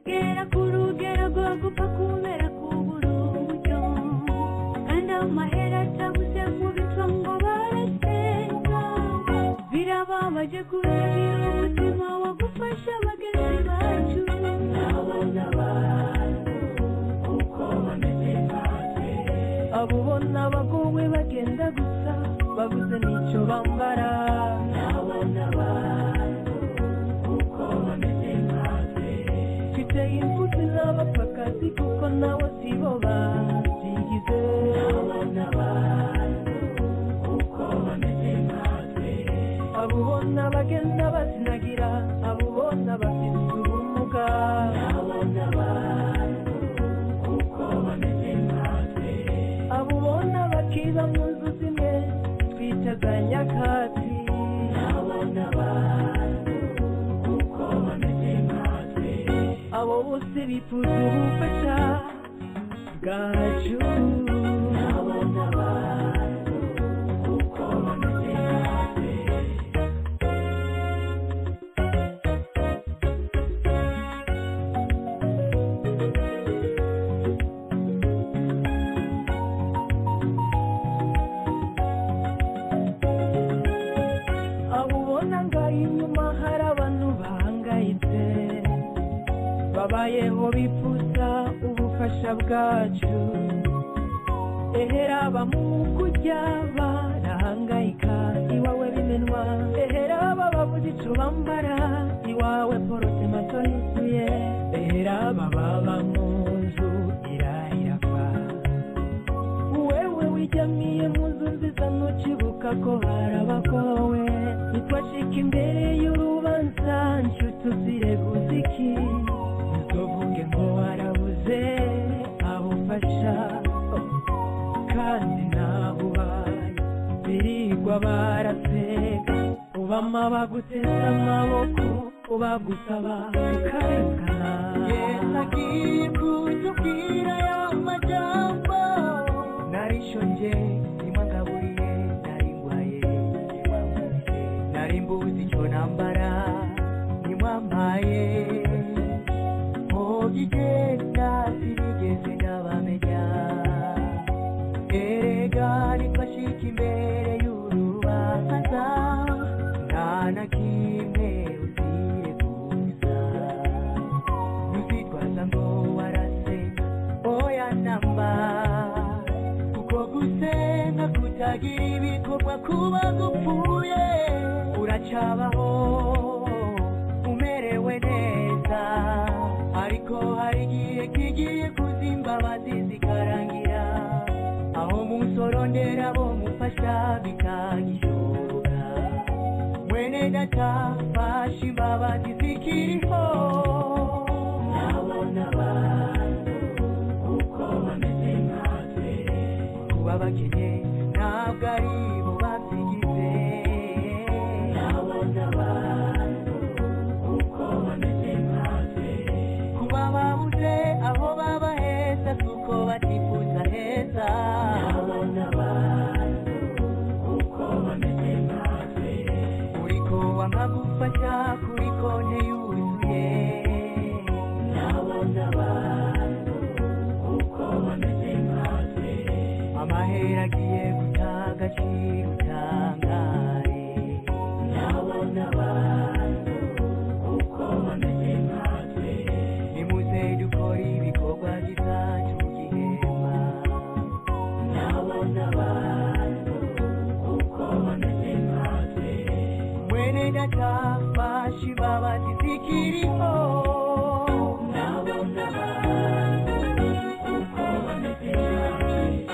gera kuru gera bwaguka kumera k'uburumujyo kandi amahera atabuze mu bico ngo barasenga birababaje kurebera umutima wagufasha bagenzi bacu abona abantu uko bameze natwe abo ubona bagowe bagenda gusa babuze n'icyo bambara abona abantu uko bameze natwe mfite imbuto n'abapfakazi kuko nabo si bo babyigize abona abantu uko bameze natwe abo ubona bagenda bazinagira abo ubona bafite ubumuga abona abantu uko bameze natwe abo ubona bakiba mu nzu zimwe twitaga nyakatsi abona abantu uko bameze natwe abo bose bifuza ubufasha bwacu abona abantu uko bameze natwe abo ubona ngaho inyuma hari abantu bahangayitse babayeho bifuza ubufasha bwacu ehera mu kujya barahangayika iwawe bimenwa ehera babuze icyo bambara iwawe porotema yuzuye ehera baba mu nzu irahira kwa wewe wijyamiye mu nzu nziza ntukibuka ko harabagowe ntitwacika imbere y'urubanza nshuti uzireguza iki ntuvuge ngo warabuze abufasha kandi ntabubaye birirwa baraseka ubama baguteze amaboko ubagusaba ukarekana yesagiye kutubwira y'amajyamba narishonje nimwangaburiye narindwaye nimwamuriye narimbuze icyo nambara nimwampaye mugigenda sinigeze ndabamenya erega nifashika imbere y'urubanza nta na kimwe uzireguza ntuzitwaza ngo warasenga oya namba kuko gusenga kutagira ibikorwa kuba gupfuye uracabaho umerewe neza ariko hari igihe kigiye kuza imbabazi zikarangira aho musorondera bo mufasha bikagishoboka mwene data fasha imbabazi zikiriho nabona abantu uko bameze natwe kuba bakennye ntabwo ari bo babyigize nabona abantu uko bameze natwe kuba babuze aho baba heza kuko batifuza heza nabona abantu uko bameze natwe uriko wamagufasha kuri konti yuzuye nabona abantu uko bameze natwe amahera agiye guta agaciro utangare nabona abantu uko bameze natwe nimuze dukora ibikorwa bizatugihema nabona abantu uko bameze natwe mwene data fasha imbabazi zikiriho nabona abantu uko bameze natwe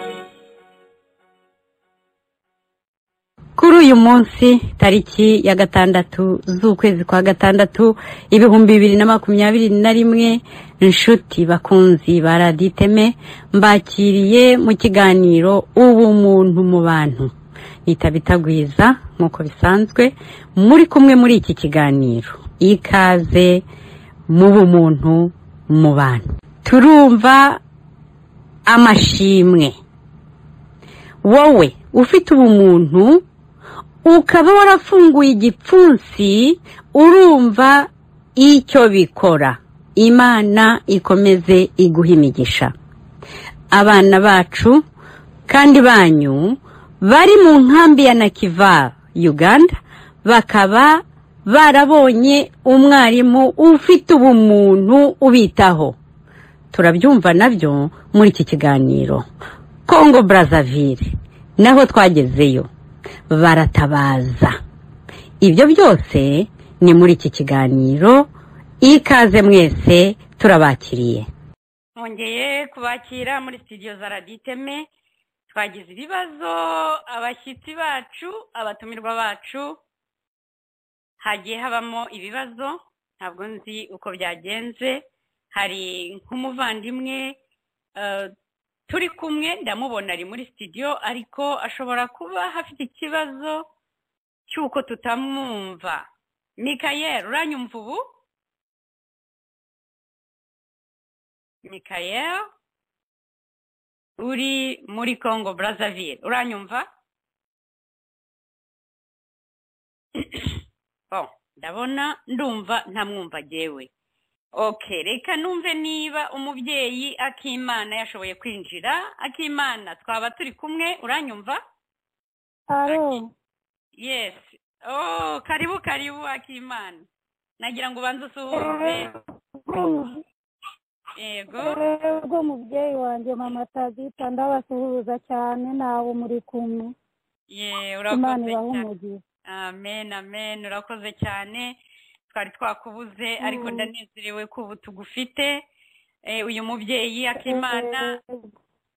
kuri uyu munsi tariki ya gatandatu z'ukwezi kwa gatandatu ibihumbi bibiri na makumyabiri na rimwe inshuti bakunzi ba raditeme mbakiriye mu kiganiro ubumuntu mu bantu nitabitagwiza nk'uko bisanzwe muri kumwe muri iki kiganiro ikaze mu bumuntu mu bantu turumva amashimwe wowe ufite ubumuntu ukaba warafunguye igipfunsi urumva icyo bikora imana ikomeze iguha imigisha abana bacu kandi banyu bari mu nkambi ya nakiva uganda bakaba barabonye umwarimu ufite ubumuntu ubitaho turabyumva nabyo muri iki kiganiro kongo Brazzaville naho twagezeyo baratabaza ibyo byose ni muri iki kiganiro ikaze mwese turabakiriye twongeye kubakira muri sitidiyo za raditeme twagize ibibazo abashyitsi bacu abatumirwa bacu hagiye habamo ibibazo ntabwo nzi uko byagenze hari nk'umuvandimwe eh, turi kumwe ndamubona ari muri sitidiyo ariko ashobora kuba hafite ikibazo cy'uko tutamwumva mikayeri uranyumva ubu mikayeri uri muri kongo Brazzaville uranyumva Bon, ndabona ndumva ntamwumva jyewe okay reka numve niba umubyeyi akimana yashoboye kwinjira akimana twaba turi kumwe uranyumva Alo, yes oh karibu karibu akimana nagira ngo ubanze usuhuze yego rero mubyeyi wanjye mama tagita ndabasuhuza cyane nawe muri kumwe ye imana urakoze ibahe cyane umugisha amen amen urakoze cyane twari twakubuze ariko Mm. ndanezerewe ko ubu tugufite Eh, uyu mubyeyi akimana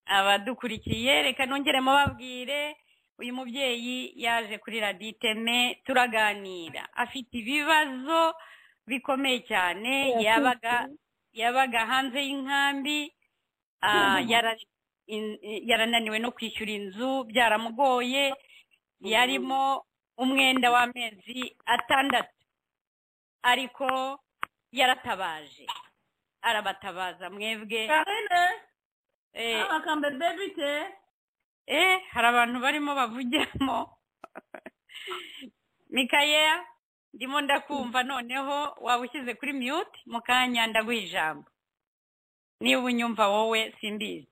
abadukurikiye reka nongere mubabwire uyu mubyeyi yaje kuri radiyo iteme turaganira afite ibibazo bikomeye cyane yabaga yabaga hanze y'inkambi ah, yara- in- yarananiwe no kwishyura inzu byaramugoye yarimo umwenda w'amezi atandatu ariko yaratabaje arabatabaza mwebwe Eh, akambere bite eh hari abantu barimo bavugiramo mikayeya ndimo ndakumva noneho waba ushyize kuri mute mu kanya ndaguha ijambo niba unyumva wowe simbizi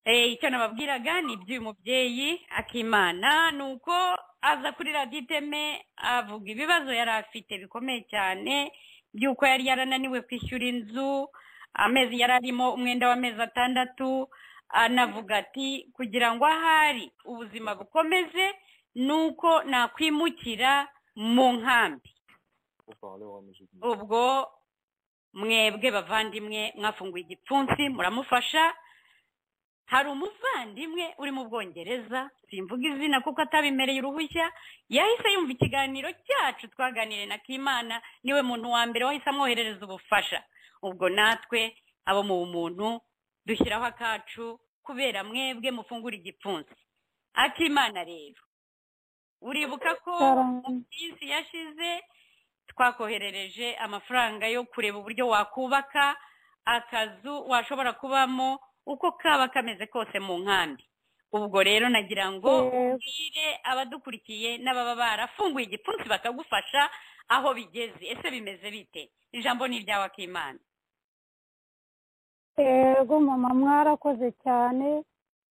Eh, icyo nababwiraga ni iby'uyu mubyeyi akimana ni uko aza kuri radiyo iteme avuga ibibazo yari afite bikomeye cyane by'uko yari yarananiwe kwishyura inzu amezi yari arimo umwenda w'amezi atandatu anavuga ati kugira ngo ahari ubuzima bukomeze ni uko nakwimukira mu nkambi ubwo mwebwe bavandimwe mwafunguye igipfunsi muramufasha hari umuvandimwe uri mu bwongereza simvuga izina kuko atabimereye uruhushya yahise yumva ikiganiro cyacu twaganiriye na kimana niwe muntu wa mbere wahise amwoherereza ubufasha ubwo natwe abo mu bumuntu dushyiraho akacu kubera mwebwe mufungura igipfunsi akimana rero uribuka ko mu minsi yashize twakoherereje amafaranga yo kureba uburyo wakubaka akazu washobora kubamo uko kaba kameze kose mu nkambi ubwo rero nagira ngo Yego. ubwire abadukurikiye n'ababa barafunguye igipfunsi bakagufasha aho bigeze ese bimeze bite ijambo ni iryawe akimana yego mama mwarakoze cyane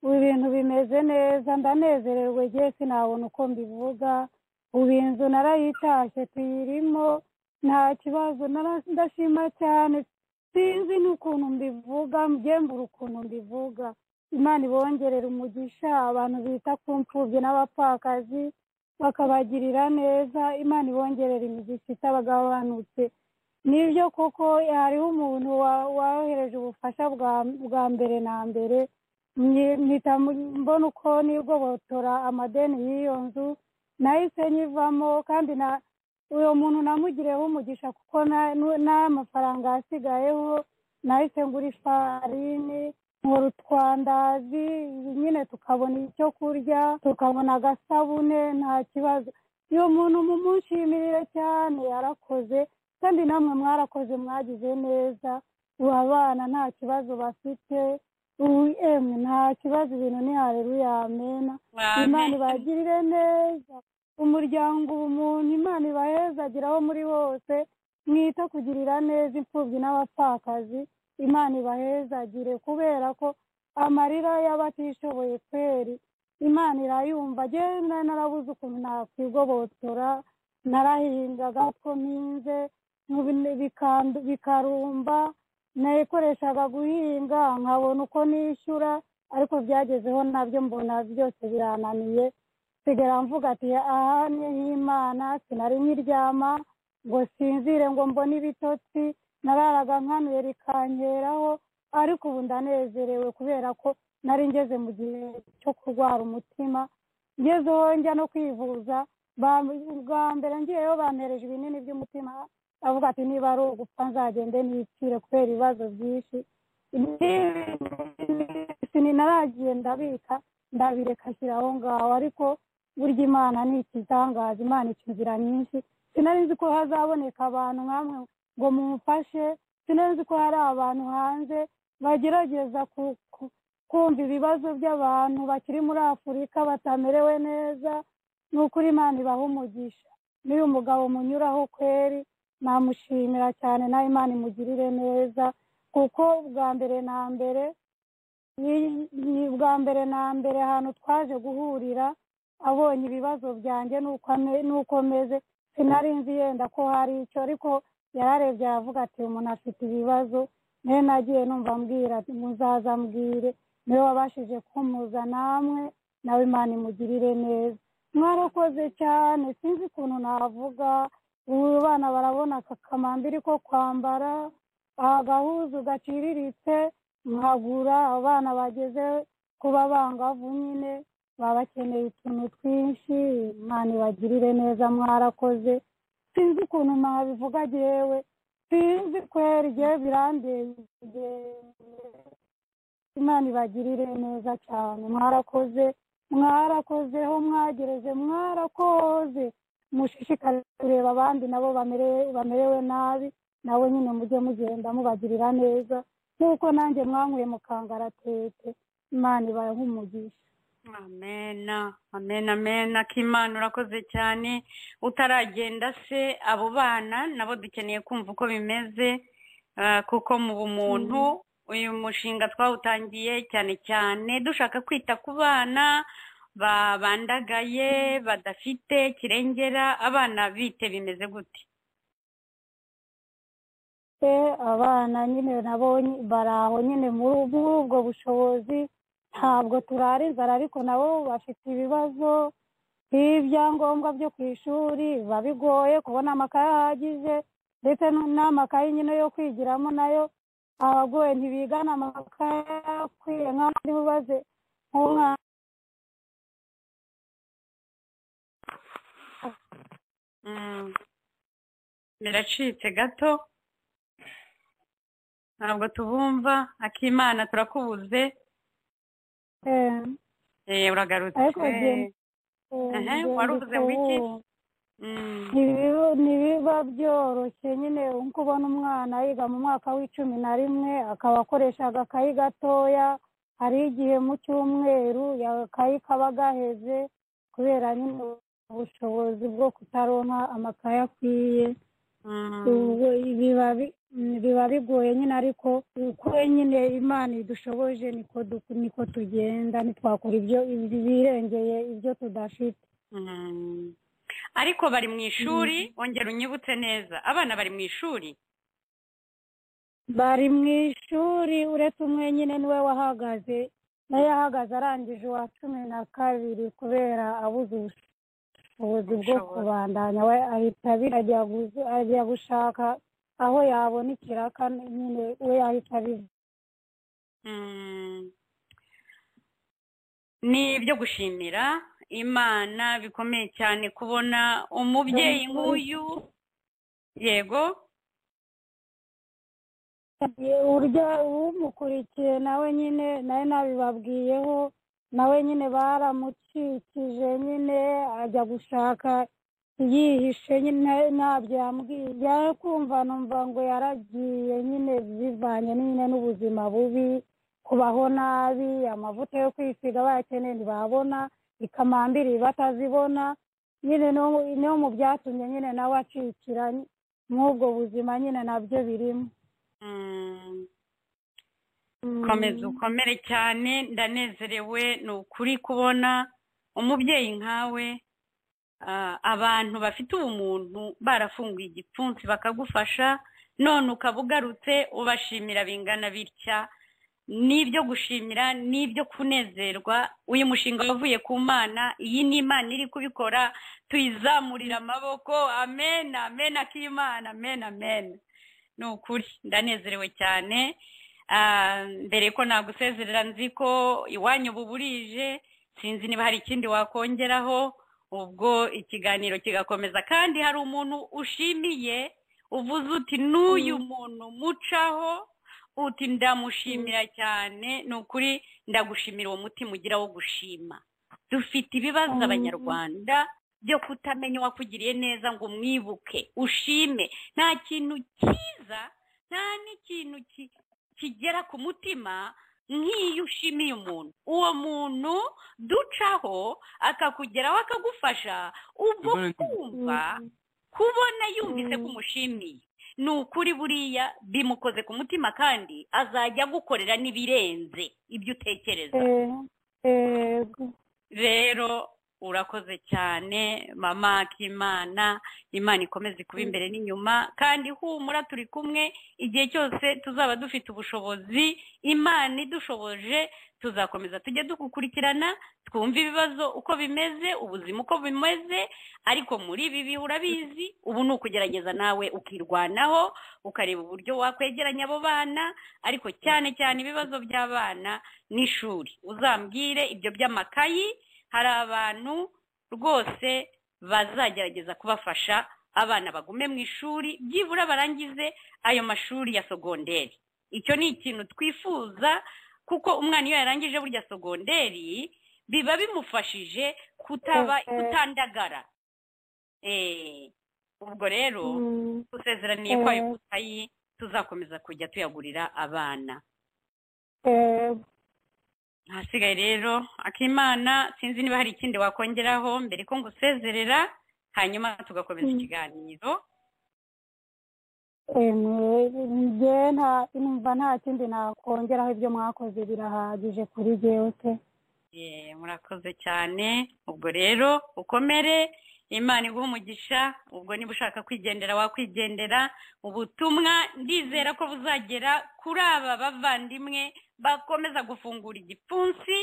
ubu ibintu bimeze neza ndanezerewe njye sinabona uko mbivuga ubu inzu narayitashye tuyirimo nta kibazo nara- ndashima cyane sinzi n'ukuntu mbivuga mbura ukuntu mbivuga imana ibongerera umugisha abantu bita ku mfubyi n'abapfakazi bakabagirira neza imana ibongerera imigisha itabagabanutse nibyo koko hariho umuntu wa- wohereje ubufasha bwa bwa mbere na mbere Nyi- mpita mbona uko nigobotora amadeni y'iyo nzu nahise nyivamo kandi na uwo muntu namugiriyeho umugisha kuko na- nu- n'amafaranga yasigayeho nahise ngura ifarini nkora utwandazi nyine tukabona icyo kurya tukabona agasabune nta kibazo uyu muntu mumushimirire cyane yarakoze kandi namwe mwarakoze mwagize neza ubu abana nta kibazo bafite ubu emwe nta kibazo ibintu ni hareruya amena imana ibagirire neza umuryango ubumuntu imana ibahezagire aho muri hose mwite kugirira neza imfubyi n'abapfakazi imana ibahezagire kubera ko amarira y'abatishoboye kweri imana irayumva agenda narabuze ukuntu nakwigobotora narahingaga ko mpinze bikandu- bikarumba nayikoreshaga guhinga nkabona uko nishyura ariko byagezeho nabyo mbona byose birananiye nsigara mvuga ati aha ni nk'imana sinari nkiryama ngo sinzire ngo mbone ibitotsi nararaga nkanuye rikankeraho ariko ubu ndanezerewe kubera ko nari ngeze mu gihe cyo kurwara umutima ngezeho njya no kwivuza ba- bwa mbere ngiyeyo bampereje ibinini by'umutima avuga ati niba ari ugupfa nzagende nipfire kubera ibibazo byinshi sinaragiye ndabika ndabireka ashyira aho ngaho ariko burya imana ni ikitangaza imana ica inzira nyinshi sinari nzi ko hazaboneka abantu nkamwe ngo mumufashe sinari nzi ko hari abantu hanze bagerageza ku- ku- kumva ibibazo by'abantu bakiri muri afurika batamerewe neza ni ukuri imana ibaha umugisha n'uyu mugabo munyuraho kweri namushimira cyane nawe imana imugirire neza kuko bwa mbere na mbere ni- ni bwa mbere na mbere ahantu twaje guhurira abonye ibibazo byanjye n'uko ame- n'uko meze sinari nzi yenda ko hari icyo ariko yararebye aravuga ati "Uyu muntu afite ibibazo niyo nagiye numva ambwira ati muzaza mbwire niwe wabashije kumuza namwe nawe imana imugirire neza mwarakoze cyane sinzi ukuntu navuga ubu bana barabona aka kamambiri ko kwambara agahuzu gaciriritse nkagura abana bageze kuba bangavu nyine baba bakeneye utuntu twinshi imana ibagirire neza mwarakoze sinzi ukuntu nabivuga yewe sinzi kwera igihe birandenge imana ibagirire neza cyane mwarakoze mwarakozeho mwagereze mwarakoze mushishikare kureba abandi nabo bamere- bamerewe nabi nabo nyine mujye mugenda mubagirira neza nk'uko nanjye mwankuye mu kangaratete imana ibahe umugisha amena amena amena k'imana urakoze cyane utaragenda se abo bana nabo dukeneye kumva uko bimeze ah, kuko mu bumuntu uyu mushinga twawutangiye cyane cyane dushaka kwita ku bana babandagaye badafite kirengera abana bite bimeze gute E, abana nyine nabo ny- bari aho nyine muri ubu- muri ubwo bushobozi ntabwo turara inzara ariko nabo bafite ibibazo by'ibyangombwa byo ku ishuri biba bigoye kubona amakaye ahagije ndetse n- n'amakaye nyine yo kwigiramo nayo aba agoye ntibigana amakaye akwiye nk'abandi mubaze nk'umwana Mm. biracitse gato ntabwo tubumva akimana turakubuze e, Eh, uragarutse ariko genda e, Ehe, genda waruvuze ngo iki? ubu. Mm. Ntibiba- ntibiba byoroshye nyine nko ubona umwana yiga mu mwaka w'icumi na rimwe akaba akoresha agakayi gatoya hari igihe mu cyumweru ya- akayi kaba gaheze kubera nyine ubushobozi bwo kutaronka amakaye akwiye Mm. ubwo biba bi- mm, biba bigoye nyine ariko uko nyine imana idushoboje niko du- niko tugenda ntitwakora ibyo birengeye ibyo tudafite Mm. ariko bari mu ishuri wongera unyibutse neza abana bari mu ishuri bari mu ishuri uretse umwe nyine niwe wahagaze nawe yahagaze arangije uwa cumi na kabiri kubera abuze ubushobozi bwo Ubushobozi. kubandanya we ahita abira- ajya gu- ajya gushaka aho yabona ikiraka nyine we yahita abiva Mm. ni ibyo gushimira imana bikomeye cyane kubona umubyeyi nk'uyu yego urya umukurikiye nawe nyine nawe nabibabwiyeho nawe nyine baramukikije nyine ajya gushaka yihishe nyine ntabyo yambwiye yakumva numva ngo yaragiye nyine bivanye nyine n'ubuzima bubi kubaho nabi amavuta yo kwisiga bayakeneye ntibabona ikamambiri batazibona nyine no no mu byatumye nyine nawe acikira mw'ubwo buzima nyine nabyo birimo Mm, Mm. komeza ukomere cyane ndanezerewe ni ukuri kubona umubyeyi nkawe ah, abantu bafite ubumuntu barafunguye igipfunsi bakagufasha none ukaba ugarutse ubashimira bingana bitya n'ibyo gushimira n'ibyo kunezerwa uyu mushinga wavuye ku mana iyi ni imana iri kubikora tuyizamurira amaboko amen amen akimana amen amen ni ukuri ndanezerewe cyane Ah, mbere ko nagusezerera nzi ko iwanyu ubu burije sinzi niba hari ikindi wakongeraho ubwo ikiganiro kigakomeza kandi hari umuntu ushimiye uvuze uti n'uyu muntu mucaho uti ndamushimira cyane ni ukuri ndagushimira uwo mutima ugira wo gushima dufite ibibazo Mm. abanyarwanda byo kutamenya uwakugiriye neza ngo umwibuke ushime nta kintu cyiza nta n'ikintu ki- kigera ku mutima nk'iyo ushimiye umuntu uwo muntu ducaho akakugeraho akagufasha ubwo Mbona ndi- kumva kubona yumvise Mm. ko umushimiye ni ukuri buriya bimukoze ku mutima kandi azajya agukorera n'ibirenze ibyo utekereza Eh, yego rero urakoze cyane mama k'imana imana ikomeze kuba imbere n'inyuma kandi humura turi kumwe igihe cyose tuzaba dufite ubushobozi imana idushoboje tuzakomeza tujye dukukurikirana twumve ibibazo uko bimeze ubuzima uko bimeze ariko muri ibi bihe urabizi ubu ni ukugerageza nawe ukirwanaho ukareba uburyo wakwegeranya abo bana ariko cyane cyane ibibazo by'abana n'ishuri uzambwire ibyo by'amakayi hari abantu rwose bazagerageza kubafasha abana bagume mu ishuri byibura barangize ayo mashuri ya sogonderi icyo ni ikintu twifuza kuko umwana iyo yarangije burya sogonderi biba bimufashije kutaba Eh, eh. kutandagara Eh, ubwo rero Mm. dusezeraniye Eh. ko ayo makayi tuzakomeza kujya tuyagurira abana Yego. ahasigaye rero akimana sinzi niba hari ikindi wakongeraho mbere ko ngusezerera hanyuma tugakomeza Mm. ikiganiro Emwe, njye nta numva nta kindi nakongeraho ibyo mwakoze birahagije kuri jyewe pe Eh, murakoze cyane ubwo rero ukomere imana iguha umugisha ubwo niba ushaka kwigendera wakwigendera ubutumwa ndizera ko buzagera kuri aba bavandimwe bakomeza gufungura igipfunsi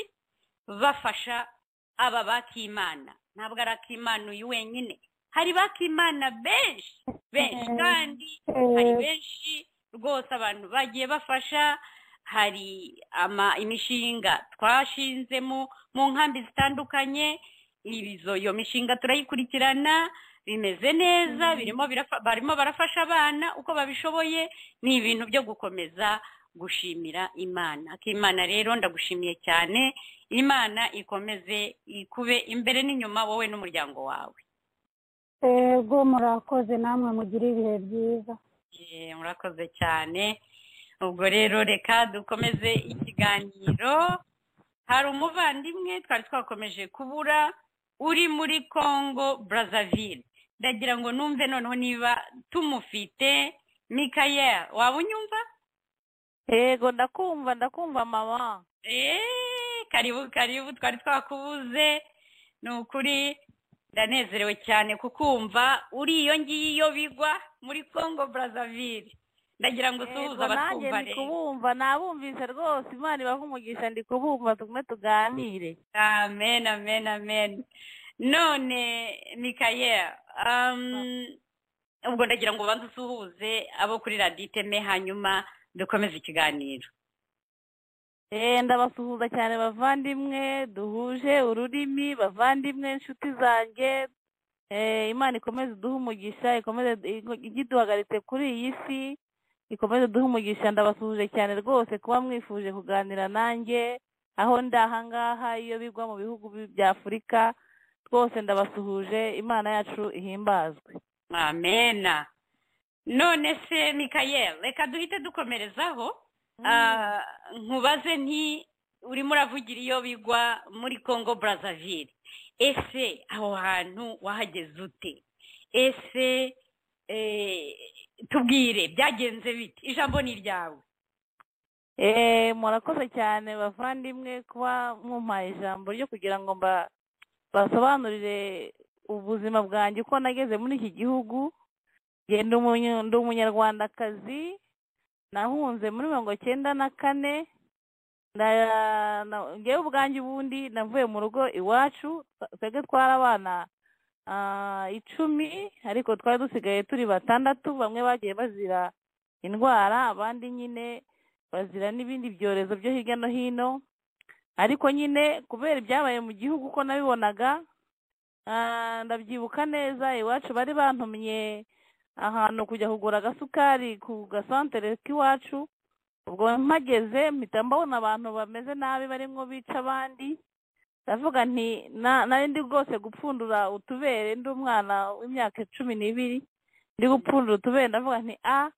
bafasha aba bakimana ntabwo ari akimana uyu wenyine hari bakimana benshi benshi Mhm. kandi hari benshi rwose abantu bagiye bafasha hari ama- imishinga twashinze mu- mu nkambi zitandukanye ibizo iyo mishinga turayikurikirana bimeze neza birimo birafa- barimo barafasha abana uko babishoboye ni ibintu byo gukomeza gushimira imana akimana rero ndagushimiye cyane imana ikomeze ikube imbere n'inyuma wowe n'umuryango wawe yego murakoze namwe mugire ibihe byiza Eh, murakoze cyane ubwo rero reka dukomeze ikiganiro hari umuvandimwe twari twakomeje kubura uri muri congo brazzaville ndagira ngo numve noneho niba tumufite mikayeli waba unyumva yego ndakumva ndakumva mama Eee, karibu karibu twari twakubuze ni ukuri ndanezerewe cyane kukumva uri iyo ngiyo bigwa muri congo brazzaville ndagira ngo usuhuze Yego, nanjye abatwumva ndi rero kubumva nabumvise rwose imana ibaha umugisha ndi kubumva tugume tuganire amen amen amen none mikayeli um, ubwo ndagira ngo ubanze usuhuze abo kuri radiyo iteme hanyuma dukomeze ikiganiro Eh, ndabasuhuza cyane bavandimwe duhuje ururimi bavandimwe inshuti zanjye Eh, imana ikomeze iduhe umugisha ikomeze igiduhagaritse kuri iyi si ikomeze iduhe umugisha ndabasuhuje cyane rwose kuba mwifuje kuganira nanjye aho ndi ahangaha iyo bigwa mu bihugu bi- bya afurika twose ndabasuhuje imana yacu ihimbazwe amena none se mikayeli reka duhite dukomerezaho Ah, nkubaze nti urimo uravugira iyo bigwa muri congo brazzaville ese aho hantu wahageze ute ese eh, tubwire byagenze bite ijambo ni iryawe Eh, murakoze cyane bavandimwe kuba mumpaye ijambo ryo kugira ngo mba- basobanurire ubuzima bwanjye uko nageze muri iki gihugu Nge ndi umunye- ndi umunyarwandakazi nahunze muri mirongo cyenda na kane nda- na- ngewe ubwanjye ubundi navuye mu rugo iwacu twebwe twari abana ah, icumi ariko twari dusigaye turi batandatu bamwe bagiye bazira indwara abandi nyine bazira n'ibindi byorezo byo hirya no hino ariko nyine kubera ibyabaye mu gihugu uko nabibonaga ah, ndabyibuka neza iwacu bari bantumye ahantu kujya kugura agasukari ku gasantere k'iwacu ubwo mpageze mpita mbabona abantu bameze nabi barimo bica abandi ndavuga nti "Na- nari ndi rwose gupfundura utubere ndi umwana w'imyaka cumi n'ibiri ndi gupfundura utubere ndavuga nti a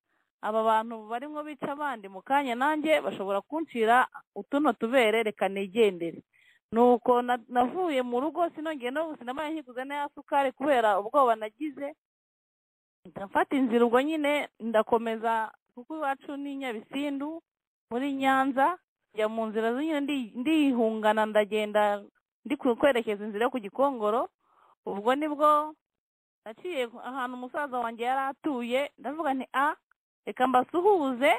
aba bantu barimo bica abandi mu kanya nanjye bashobora kuncira utuno tubere reka nigendere nuko na- navuye mu rugo sinongeye no sinamaye nkiguze n'aya sukari kubera ubwoba nagize mpita mfata inzira ubwo nyine ndakomeza kuko iwacu ni nyabisindu muri nyanza njya mu nzira nyine ndihungana ndagenda ndi kwerekeza inzira yo ku gikongoro ubwo nibwo naciye ahantu umusaza wanjye yari atuye ndavuga nti a reka mbasuhuze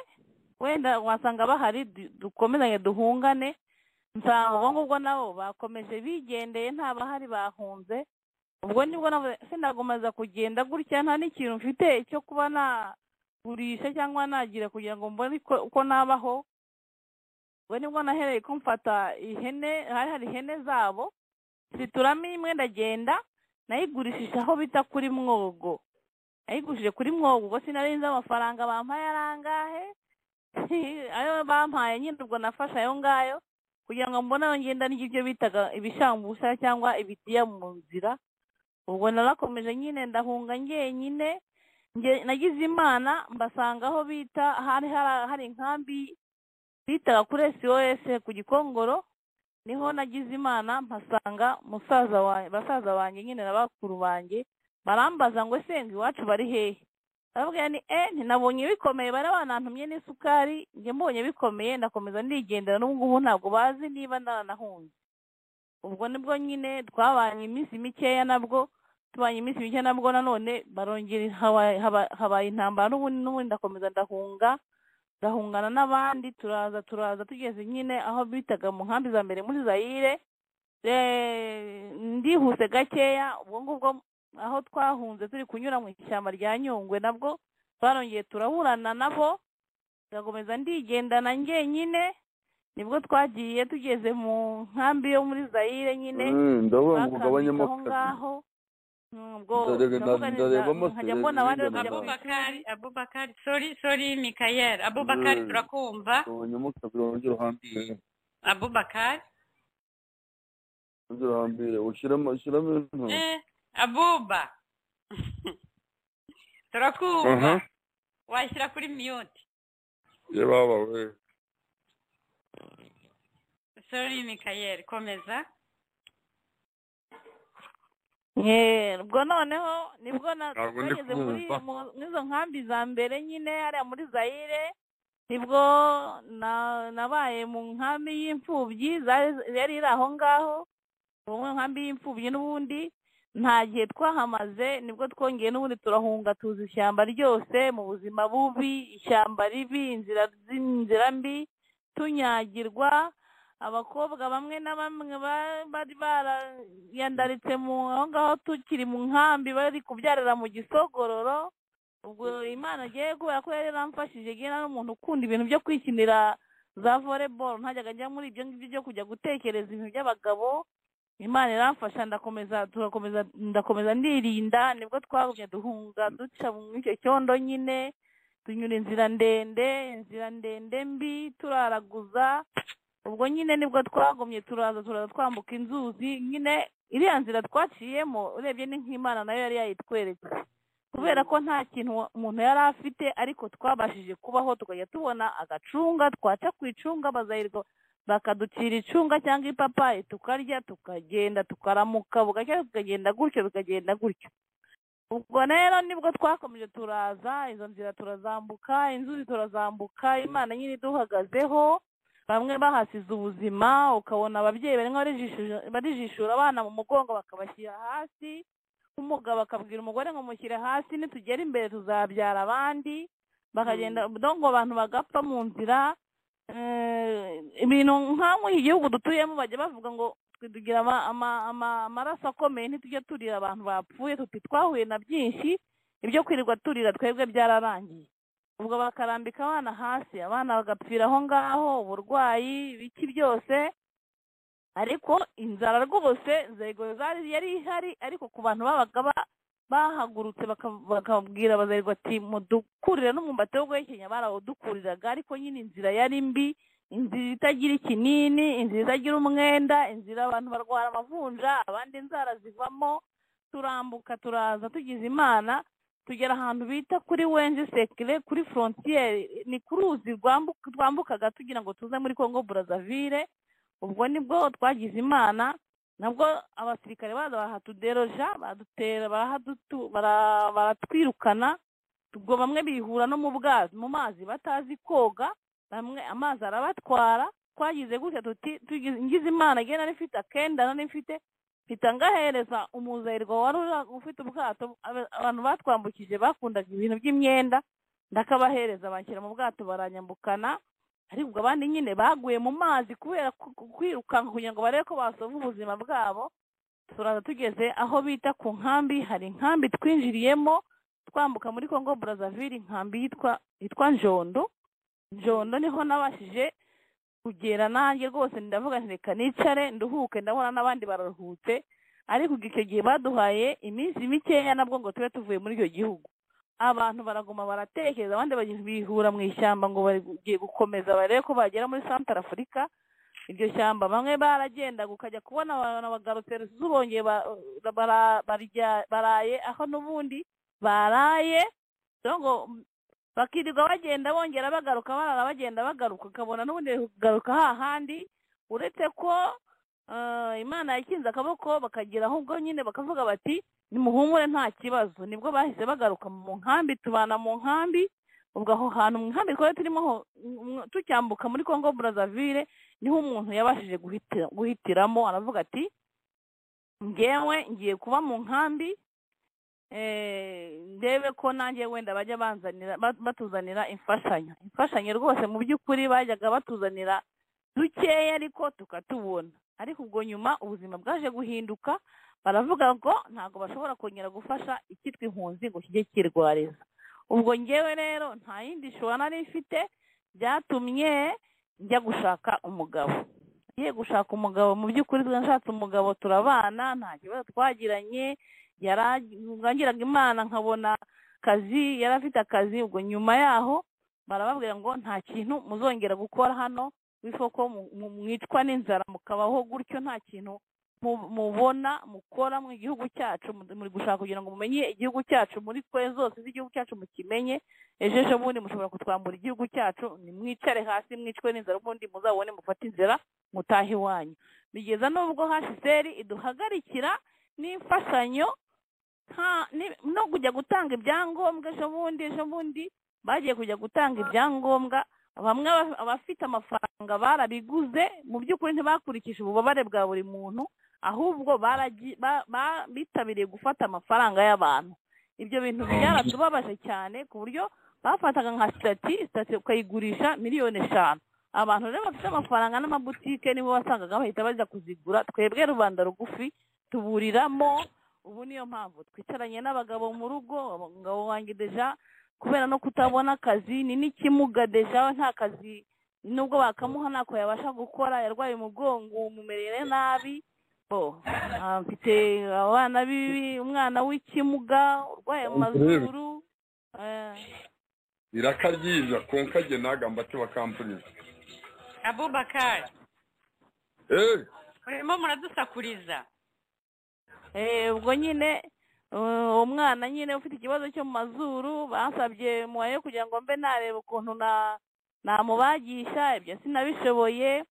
wenda wasanga bahari du- dukomezanye duhungane nsanga ubwo ngubwo nabo bakomeje bigendeye nta bahari bahunze ubwo nibwo navuze, se ndakomeza kugenda gutya nta n'ikintu mfite cyo kuba nagurisha cyangwa nagira kugira ngo mbone ko- uko nabaho ubwo nibwo nahereye ko mfata ihene hari hari ihene zabo zituramo imwe ndagenda nayigurishisha aho bita kuri mwogo nayigurishije kuri mwogo ubwo sinari nzi amafaranga bampaye ari angahe ayo bampaye nyine ubwo nafashe ayo ngayo kugira ngo mbone aho ngenda n'ibyo bitaga ibishambusha cyangwa ibitiya mu nzira ubwo narakomeje nyine ndahunga njyenyine nge- nagize imana mbasanga aho bita hari hari- hari inkambi bitaga kuri sos ku gikongoro niho nagize imana mpasanga musaza wa- basaza banjye nyine na bakuru banjye barambaza ngo senga iwacu bari hehe barabwira ni e ntinabonye bikomeye bari banantumye n'isukari njye mbonye bikomeye ndakomeza ndigendera n'ubu ngubu ntabwo bazi niba naranahunze ubwo nibwo nyine twabanye iminsi mikeya nabwo tubanye iminsi mikeya nabwo nanone barongera haba- haba- habaye intambara n'ubundi n'ubundi ndakomeza ndahunga ndahungana n'abandi turaza turaza tugeze nyine aho bitaga mu nkambi za mbere muri zayire Eh, ndihuse gakeya ubwo ngubwo aho twahunze turi kunyura mu ishyamba rya nyungwe nabwo twarongeye turaburana nabo ndakomeza ndigendana ngenyine nibwo twagiye tugeze mu nkambi yo muri zayire nyine Eh, ndavuga ngo bakambitse ugabanyemo aho kabiri ngaho ubwo Ndarebe- ndavuga neza, ndarebamo nkajya mbona abandi serivisi bakajya ndabona. bakambitse. abubakari abubakari sori sori mikayeli abubakari Mm. turakumva ugabanyemo kabiri wongere uhambire abubakari wongere uhambire ushyiramo ushyiramo intu eh abuba turakumva Aha. washyira kuri miyuti ye baba we sori mikayeli komeza Eh, ubwo noneho nibwo na- Ntabwo ndi twageze muri kumva. mu- muri izo nkambi za mbere nyine hariya muri zayire nibwo na- nabaye mu nkambi y'imfubyi zari yari iri aho ngaho ubu mu nkambi y'imfubyi n'ubundi nta gihe twahamaze nibwo twongeye n'ubundi turahunga tuzi ishyamba ryose mu buzima bubi ishyamba ribi inzira inzira mbi tunyagirwa abakobwa bamwe na bamwe ba- bari barayandaritse mu aho ngaho tukiri mu nkambi bari kubyarira mu gisogororo ubwo imana agiye kubera ko yari yaramfashije agiye n'umuntu ukunda ibintu byo kwikinira za voleboro ntajyaga njya muri ibyo ngibyo byo kujya gutekereza ibintu by'abagabo imana iramfasha ndakomeza turakomeza ndakomeza ndirinda nibwo twagumye duhunga duca mu icyo cyondo nyine tunyura inzira ndende inzira ndende mbi turaraguza ubwo nyine nibwo twagumye turaza turaza twambuka inzuzi nyine iriya nzira twaciyemo urebye ni nk'imana nayo yari yayitweretse kubera ko nta kintu wa- umuntu yari afite ariko twabashije kubaho tukajya tubona agacunga twaca ku icunga bazahirwa bakaducira icunga cyangwa ipapayi tukarya tukagenda tukaramuka bugacya tukagenda gutyo bikagenda gutyo ubwo rero nibwo twakomeje turaza izo nzira turazambuka inzuzi turazambuka imana nyine iduhagazeho bamwe bahasize ubuzima ukabona ababyeyi barimo barijishije- barijishura abana mu mugongo bakabashyira hasi umugabo akabwira umugore ngo mushyire hasi nitugera imbere tuzabyara abandi bakagenda ngo abantu bagapfa mu nzira Eh, ibintu nk'amwe iki gihugu dutuyemo bajya bavuga ngo twe tugira ama- ama- ama- amaraso akomeye ntitujye turira abantu bapfuye tuti twahuye na byinshi ibyo kwirirwa turira twebwe byararangiye ubwo bakarambika abana hasi abana bagapfira aho ngaho uburwayi ibiki byose ariko inzara rwose inzego zari yari ihari ariko ku bantu babaga ba- bahagurutse baka- bakabwira abazerwa ati mudukurire n'umwumbati wo guhekenya barawudukuriraga ariko nyine inzira yari mbi inzira itagira ikinini inzira itagira umwenda inzira abantu barwara amavunja abandi inzara zivamo turambuka turaza tugize imana tugera ahantu bita kuri wenje sekire kuri forontiyeri ni ku ruzi rwambu- twambukaga tugira ngo tuze muri congo burazavire ubwo nibwo twagize imana nabwo abasirikare baza bahatuderoja badutera barahadutu- bara- baratwirukana ubwo bamwe bihura no mu bwazi mu mazi batazi koga bamwe amazi arabatwara twagize gutya tuti tugize- ngize imana igihe nari mfite akenda nari mfite mpita ngahereza umuzayirwa wari ura- ufite ubwato abe- abantu batwambukije bakundaga ibintu by'imyenda ndakabahereza banshyira mu bwato baranyambukana ariko ubwo abandi nyine baguye mu mazi kubera ku- ku- kwirukanka kugira ngo barebe ko basoza ubuzima bwabo turaza tugeze aho bita ku nkambi hari inkambi twinjiriyemo twambuka muri congo burazavire inkambi yitwa yitwa njondo njondo niho nabashije kugera nanjye rwose ndavuga nti reka nicare nduhuke ndabona n'abandi bararuhutse ariko ubwo icyo gihe baduhaye iminsi mikeya nabwo ngo tube tuvuye muri icyo gihugu abantu baraguma baratekereza abandi bagenda bihura mu ishyamba ngo bagiye gukomeza barebe ko bagera muri santara afurika iryo shyamba bamwe baragenda ukajya kubona abantu bagarutse rusizi bongeye ba- bara- barya- baraye aho n'ubundi baraye rero ngo bakirirwa bagenda bongera bagaruka barara bagenda bagaruka ukabona n'ubundi bari kugaruka hahandi uretse ko eh, imana yakinze akaboko bakagera ahubwo nyine bakavuga bati nimuhumure nta kibazo nibwo bahise bagaruka mu nkambi tubana mu nkambi ubwo aho hantu mu nkambi twari turimo ho- mw- tucyambuka muri congo burazavire niho umuntu yabashije guhitira- guhitiramo aravuga ati ngewe ngiye kuba mu nkambi eh, ndebe ko nanjye wenda bajya banzanira ba- batuzanira imfashanyo imfashanyo rwose mu by'ukuri bajyaga batuzanira dukeya ariko tukatubona ariko ubwo nyuma ubuzima bwaje guhinduka baravuga ngo ntabwo bashobora kongera gufasha icyitwa impunzi ngo kijye kirwariza ubwo ngewe rero nta yindi shora nari mfite byatumye njya gushaka umugabo ngiye gushaka umugabo mu by'ukuri nashatse umugabo turabana nta kibazo twagiranye yarangiraga imana nkabona akazi yari afite akazi ubwo nyuma yaho barababwira ngo nta kintu muzongera gukora hano w'isoko mwicwa n'inzara mukabaho gutyo nta kintu mu- mubona mukora mu gihugu cyacu mu- muri gushaka kugira ngo mumenye igihugu cyacu muri twe zose z'igihugu cyacu mukimenye ejo ejo bundi mushobora kutwambura igihugu cyacu nimwicare hasi mwicwe n'inzara ubundi muzabone mufate inzira mutahe iwanyu bigeza n'ubwo hsr iduhagarikira n'imfashanyo nta- ni- no kujya gutanga ibyangombwa ejo bundi ejo bundi bagiye kujya gutanga ibyangombwa bamwe aba- abafite amafaranga barabiguze mu by'ukuri ntibakurikije ububabare bwa buri muntu ahubwo baragi- ba- ba- bitabiriye gufata amafaranga y'abantu ibyo bintu byaratubabaje cyane ku buryo bafataga nka sitati sitati ukayigurisha miliyoni eshanu abantu rero bafite amafaranga n'amabutike nibo wasangaga bahita bajya kuzigura twebwe rubanda rugufi tuburiramo ubu niyo mpamvu twicaranye n'abagabo mu rugo abagabo wanjye deja kubera no kutabona akazi ni n'ikimuga deja we nta kazi nubwo bakamuha ntako yabasha gukora yarwaye umugongo umumerere nabi bo ah, mfite abana bibi umwana w'ikimuga urwaye amazuru eh, irakaryija kwenkage nagamba ati bakampuriza abubakari Eh, urimo muradusakuriza eh, ubwo nyine eh, umwana nyine ufite ikibazo cyo mu mazuru basabye mubaye kugira ngo mbe nareba ukuntu na namubagisha ibyo sinabishoboye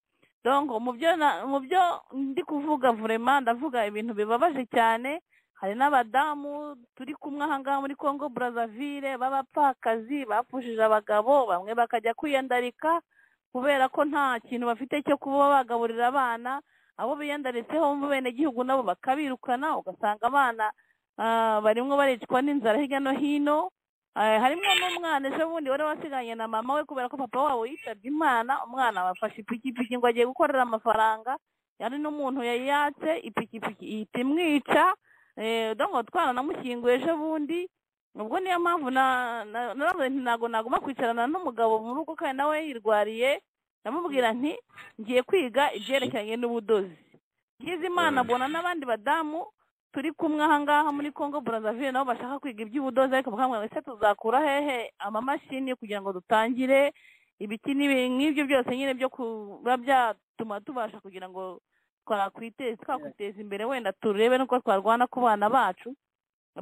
donc mu byo na- mu byo ndi kuvuga vurema ndavuga ibintu bibabaje cyane hari n'abadamu turi kumwe ahangaha muri congo brazzaville b'abapfakazi bapfushije abagabo bamwe bakajya kwiyandarika kubera ko nta kintu bafite cyo kuba bagaburira abana abo biyandaritseho mu benegihugu nabo bakabirukana ugasanga abana ah, barimwo baricwa n'inzara hirya no hino Ah, harimo n'umwana ejo bundi wari wasiganye na mama we kubera ko papa wabo yitabye imana umwana bafashe ipikipiki ngo agiye gukorera amafaranga yari n'umuntu yari yatse ipikipiki ihita imwica eh, dongo twara namushyinguye ejo bundi ubwo niyo mpamvu na- na- naravuze nti ntabwo nagomba kwicarana n'umugabo mu rugo kandi nawe yirwariye ndamubwira nti ngiye kwiga ibyerekeranye n'ubudozi ngize imana mbona n'abandi badamu turi kumwe ahangaha muri congo brazzaville nabo bashaka kwiga iby'ubudozi ariko bakambwira ese tuzakura hehe amamashini kugira ngo dutangire ibiki n'ibi- nk'ibyo byose nyine byo kuba byatuma tubasha kugira ngo twakwiteza twakwiteza imbere wenda turebe n'uko twarwana ku bana bacu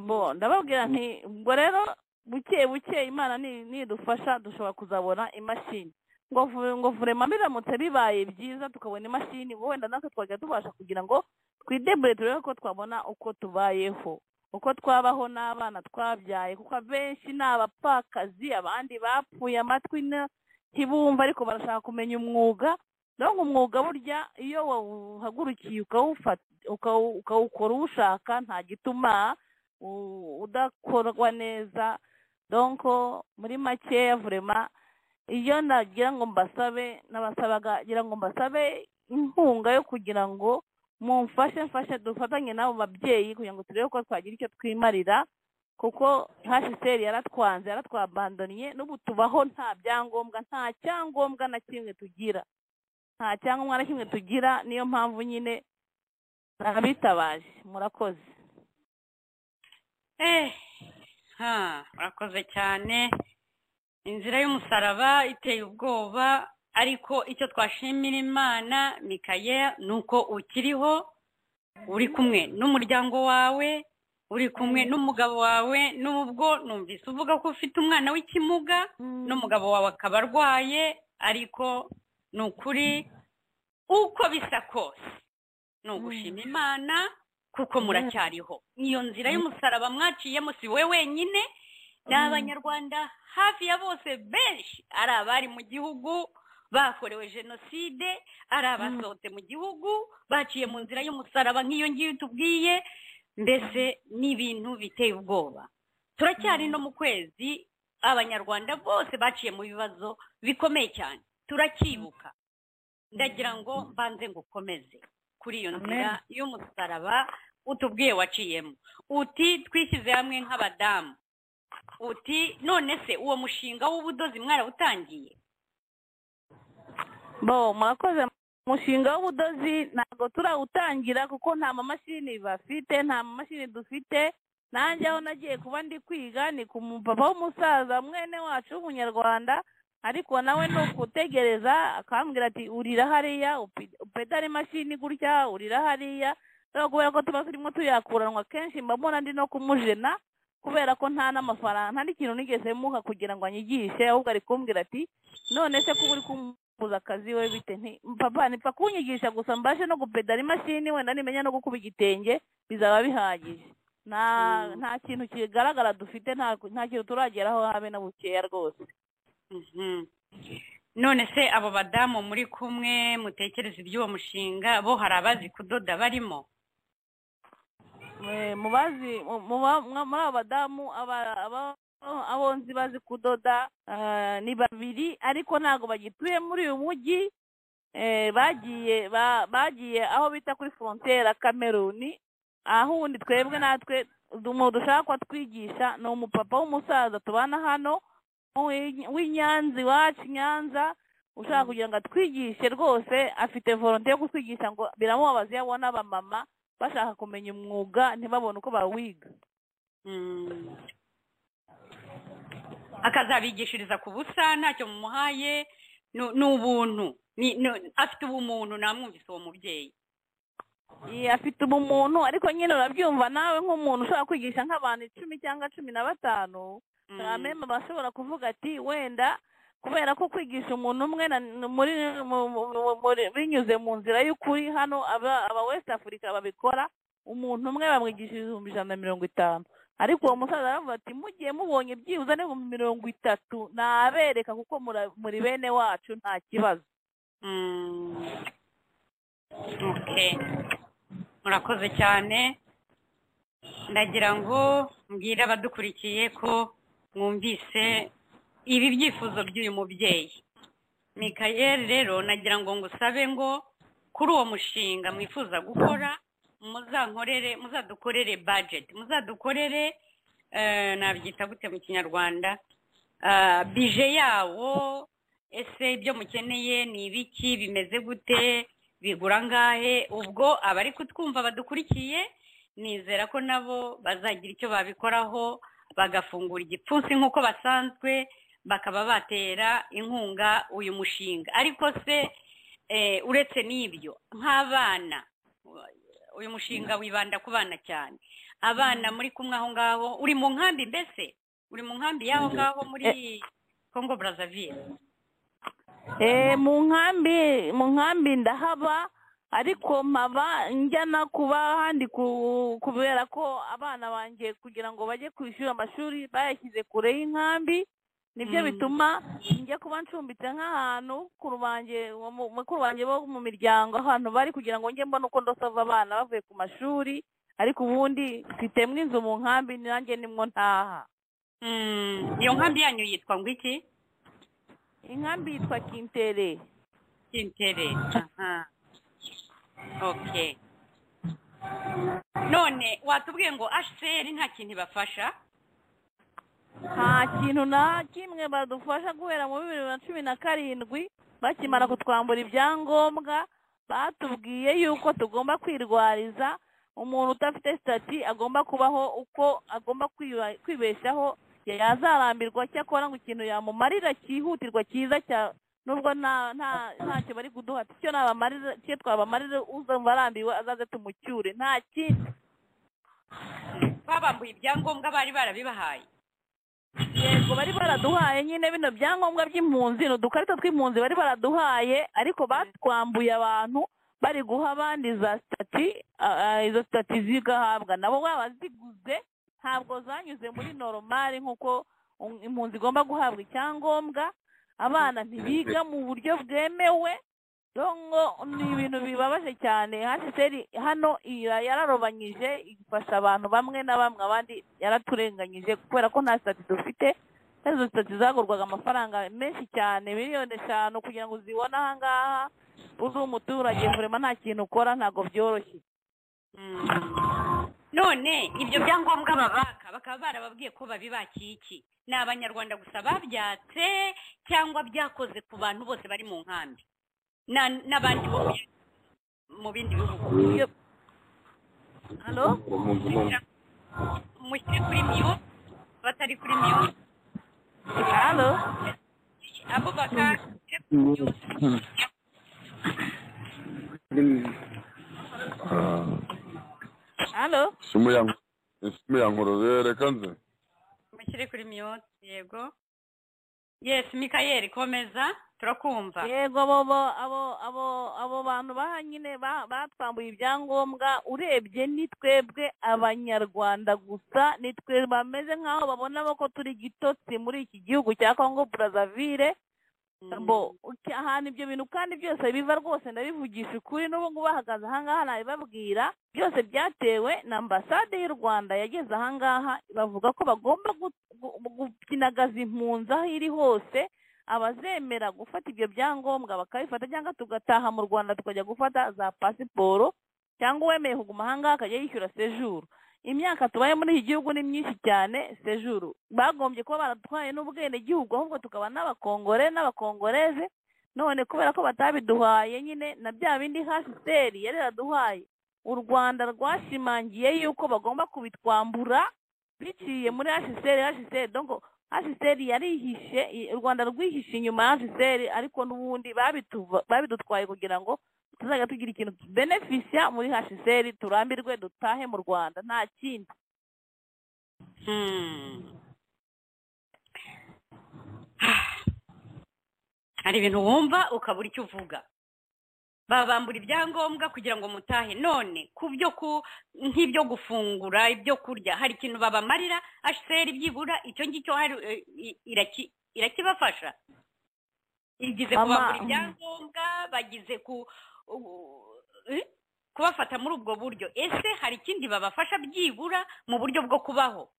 bo ndababwira nti ubwo rero buke buke imana ni- nidufasha dushobora kuzabona imashini ngo vu- ngo vurema biramutse bibaye byiza tukabona imashini ngo wenda natwe twajya tubasha kugira ngo twidebure turebe ko twabona uko tubayeho uko twabaho n'abana twabyaye kuko abenshi ni abapfakazi abandi bapfuye amatwi na- ntibumva ariko barashaka kumenya umwuga rero umwuga burya iyo wawuhagurukiye ukawufata ukawu- ukawukora uwushaka nta gituma u- udakorwa neza donko muri makeya vurema iyo nagira ngo mbasabe n'abasabaga ngira ngo mbasabe inkunga yo kugira ngo mumfashe mfashe dufatanye n'abo babyeyi kugira ngo turebe ko twagira icyo twimarira kuko hsr yaratwanze yaratwabandoniye n'ubu tubaho nta byangombwa nta cyangombwa na kimwe tugira nta cyangombwa na kimwe tugira niyo mpamvu nyine nabitabaje murakoze Eh, ha, urakoze cyane inzira y'umusaraba iteye ubwoba ariko icyo twashimira imana mikaye ni uko ukiriho uri kumwe n'umuryango wawe uri kumwe n'umugabo wawe n'ubwo numvise uvuga ko ufite umwana w'ikimuga n'umugabo wawe akaba arwaye ariko ni ukuri uko bisa kose ni ugushima imana kuko muracyariho iyo nzira y'umusaraba mwaciyemo si we wenyine ni abanyarwanda hafi ya bose benshi ari abari mu gihugu bakorewe jenoside ari abasohotse mu gihugu baciye mu nzira y'umusaraba nk'iyo ngiyo tubwiye mbese ni ibintu biteye ubwoba turacyari no mu kwezi abanyarwanda bose baciye mu bibazo bikomeye cyane turacyibuka ndagira ngo mbanze ngukomeze kuri iyo nzira y'umusaraba utubwiye waciyemo uti twishyize hamwe nk'abadamu uti none se uwo mushinga w'ubudozi mwarawutangiye bo murakoze umushinga w'ubudozi ntabwo turawutangira kuko nta mamashini bafite nta mamashini dufite nanjye aho nagiye kuba ndi kwiga ni ku mupapa w'umusaza mwene wacu w'umunyarwanda ariko nawe ni ukutegereza akambwira ati urira hariya upi- upedara imashini gutya urira hariya rero kubera ko tuba turimo tuyakuranwa kenshi mba mbona ndi no kumujena kubera ko nta n'amafaranga nta n'ikintu nigeze muha kugira ngo anyigishe ahubwo ari kumbwira ati none se kuba uri kumbuza akazi we bite nti papa nipfa kunyigisha gusa mbashe no gupedara imashini wenda nimenya no gukuba igitenge bizaba bihagije nta nta kintu kigaragara dufite nta nta kintu turageraho habe na bukeya rwose Mhm. none se abo badamu muri kumwe mutekereza iby'uwo mushinga bo hari abazi kudoda barimo Eh, mubazi mu- muba- mwa- muri abo badamu aba- aba- abonzi bazi kudoda ah, ni babiri ariko ntabwo bagituye muri uyu mujyi Eh, bagiye ba- bagiye aho bita kuri frontiere kameruni aho ubundi twebwe natwe umuntu dushaka ko twigisha ni umupapa w'umusaza tubana hano w'i- w'i Nyanza iwacu i nyanza ushaka kugira ngo atwigishe rwose afite volonte yo kutwigisha ngo biramubabaza iyo abona abamama bashaka kumenya umwuga ntibabone uko bawiga Mm. akazabigishiriza ku busa ntacyo mumuhaye ni- ni ubuntu Ni- ni- afite ubumuntu namwumvise uwo mubyeyi Iyi, afite ubumuntu ariko nyine urabyumva nawe nk'umuntu ushobora kwigisha nk'abantu icumi cyangwa cumi na batanu Mm. amema bashobora kuvuga ati wenda kubera ko kwigisha umuntu umwe na- muri mu- mu- mu- muri- binyuze mu nzira y'ukuri hano aba aba west africa babikora umuntu umwe bamwigishije ibihumbi ijana na mirongo itanu ariko uwo musaza aravuga ati mugiye mubonye byibuze n'ibihumbi mirongo itatu nabereka kuko mura- muri bene wacu nta kibazo Mm. Okay. murakoze cyane ndagira ngo mbwire abadukurikiye ko mwumvise ibi byifuzo by'uyu mubyeyi mikayeli rero nagira ngo ngusabe ngo kuri uwo mushinga mwifuza gukora muzankorere muzadukorere budget muzadukorere eh, nabyita gute mu kinyarwanda Ah, bije yawo ese ibyo mukeneye ni ibiki bimeze gute bigura angahe ubwo abari kutwumva badukurikiye nizera ko nabo bazagira icyo babikoraho bagafungura igipfunsi nk'uko basanzwe bakaba batera inkunga uyu mushinga ariko se eh, uretse n'ibyo nk'abana uyu mushinga wibanda ku bana cyane abana muri kumwe aho ngaho uri mu nkambi mbese uri mu nkambi y'aho ngaho muri congo brazzaville Eh, mu nkambi mu nkambi ndahaba ariko mpaba njyana kuba ahandi ku- kubera ko abana banjye kugira ngo bajye ku ishuri amashuri bayashyize kure y'inkambi nibyo Mm. bituma njya kuba ncumbitse nk'ahantu ku rubange uwo mu- mukuru banjye bo mu miryango ahantu bari kugira ngo njye mbone uko ndosava abana bavuye ku mashuri ariko ubundi mfitemo inzu mu nkambi nanjye nimwo ntaha Mm, iyo nkambi yanyu yitwa ngo iki inkambi yitwa kintere kintere aha okay none watubwiye ngo hcr nta kintu ibafasha nta kintu na kimwe badufasha guhera mu bibiri na cumi na karindwi bakimara kutwambura ibyangombwa batubwiye yuko tugomba kwirwariza umuntu udafite sitati agomba kubaho uko agomba kwiba- kwibeshaho yazarambirwa cyakora ngo ikintu yamumarira cyihutirwa cyiza cya nubwo nta nta ntacyo bari kuduha icyo nabamarira cyo twabamarira uzumva arambiwe azaze tumucyure nta kindi babambuye ibyangombwa bari barabibahaye yego bari baraduhaye nyine bino byangombwa by'impunzi ni udukarita tw'impunzi bari baraduhaye ariko batwambuye abantu bari guha abandi za sitati ah, ah, izo sitati zigahabwa nabo baba ziguze ntabwo zanyuze muri noromari nk'uko um, impunzi igomba guhabwa icyangombwa abana ntibiga mu buryo bwemewe dongo ni ibintu bibabaje cyane hasiteri hano ira- yararobanyije ifasha abantu bamwe na bamwe abandi yaraturenganyije kubera ko nta sitati dufite kandi izo sitati zagurwaga amafaranga menshi cyane miliyoni eshanu kugira ngo uzibone aha ngaha uzi umuturage vurema nta kintu ukora ntabwo byoroshye Mm. none ibyo byangombwa babaka bakaba barababwiye ko babibakiye iki ni abanyarwanda gusa babyatse cyangwa byakoze ku bantu bose bari mu nkambi Na- n'abandi bo mu- mu bindi bihugu Iyo- hano mushyire kuri miyo batari kuri miyo hano abo bakashyire kuri miyo hano simu ya simu ya nkororo reka nze mushyire kuri miyo yego yes mikayeli komeza turakumva yego bobo abo abo abo bantu baha nyine ba- batwambuye ibyangombwa urebye ni twebwe abanyarwanda gusa ni twe bameze nk'aho babona ko turi igitotsi muri iki gihugu cya congo brazzaville Mm. bo uki- ahantu ibyo bintu kandi byose biva rwose ndabivugisha ukuri n'ubu ngubu bahagaze ahangaha nabibabwira byose byatewe na ambasade y'u rwanda yageze ahangaha bavuga ko bagomba gu- gu- gukinagaza impunzi aho iri hose abazemera gufata ibyo byangombwa bakabifata cyangwa tugataha mu rwanda tukajya gufata za pasiporo cyangwa uwemeye kuguma ahangaha akajya yishyura sejuru imyaka tubaye muri iki gihugu ni myinshi cyane sejuru bagombye kuba baratwaye n'ubwenegihugu ahubwo tukaba n'abakongore n'abakongoreze none kubera ko batabiduhaye nyine na bya bindi hasiteri yari yaraduhaye u rwanda rwashimangiye yuko bagomba kubitwambura biciye muri hasiteri hasiteri dongo hasiteri yarihishe i- u rwanda rwihishe inyuma ya hasiteri ariko n'ubundi babituva- babidutwaye kugira ngo tuzajya tugira ikintu benefisha muri hashiseri turambirwe dutahe mu rwanda nta kindi Mm. hari ibintu wumva ukabura icyo uvuga babambura ibyangombwa kugira ngo mutahe none ku byo ku nk'ibyo gufungura ibyo kurya hari ikintu babamarira hcr byibura icyo ngicyo hari eh, i- iraki- irakibafasha igize Mama, kubambura mm. ibyangombwa bagize ku u- eh, kubafata muri ubwo buryo ese hari ikindi babafasha byibura mu buryo bwo kubaho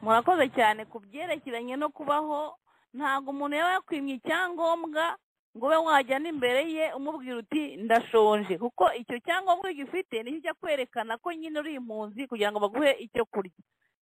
murakoze cyane ku byerekeranye no kubaho ntabwo umuntu yaba yakwimye icyangombwa ngo ube wajyana imbere ye umubwira uti ndashonje kuko icyo cyangombwa ugifite nicyo ujya kwerekana ko nyine uri impunzi kugira ngo baguhe icyo kurya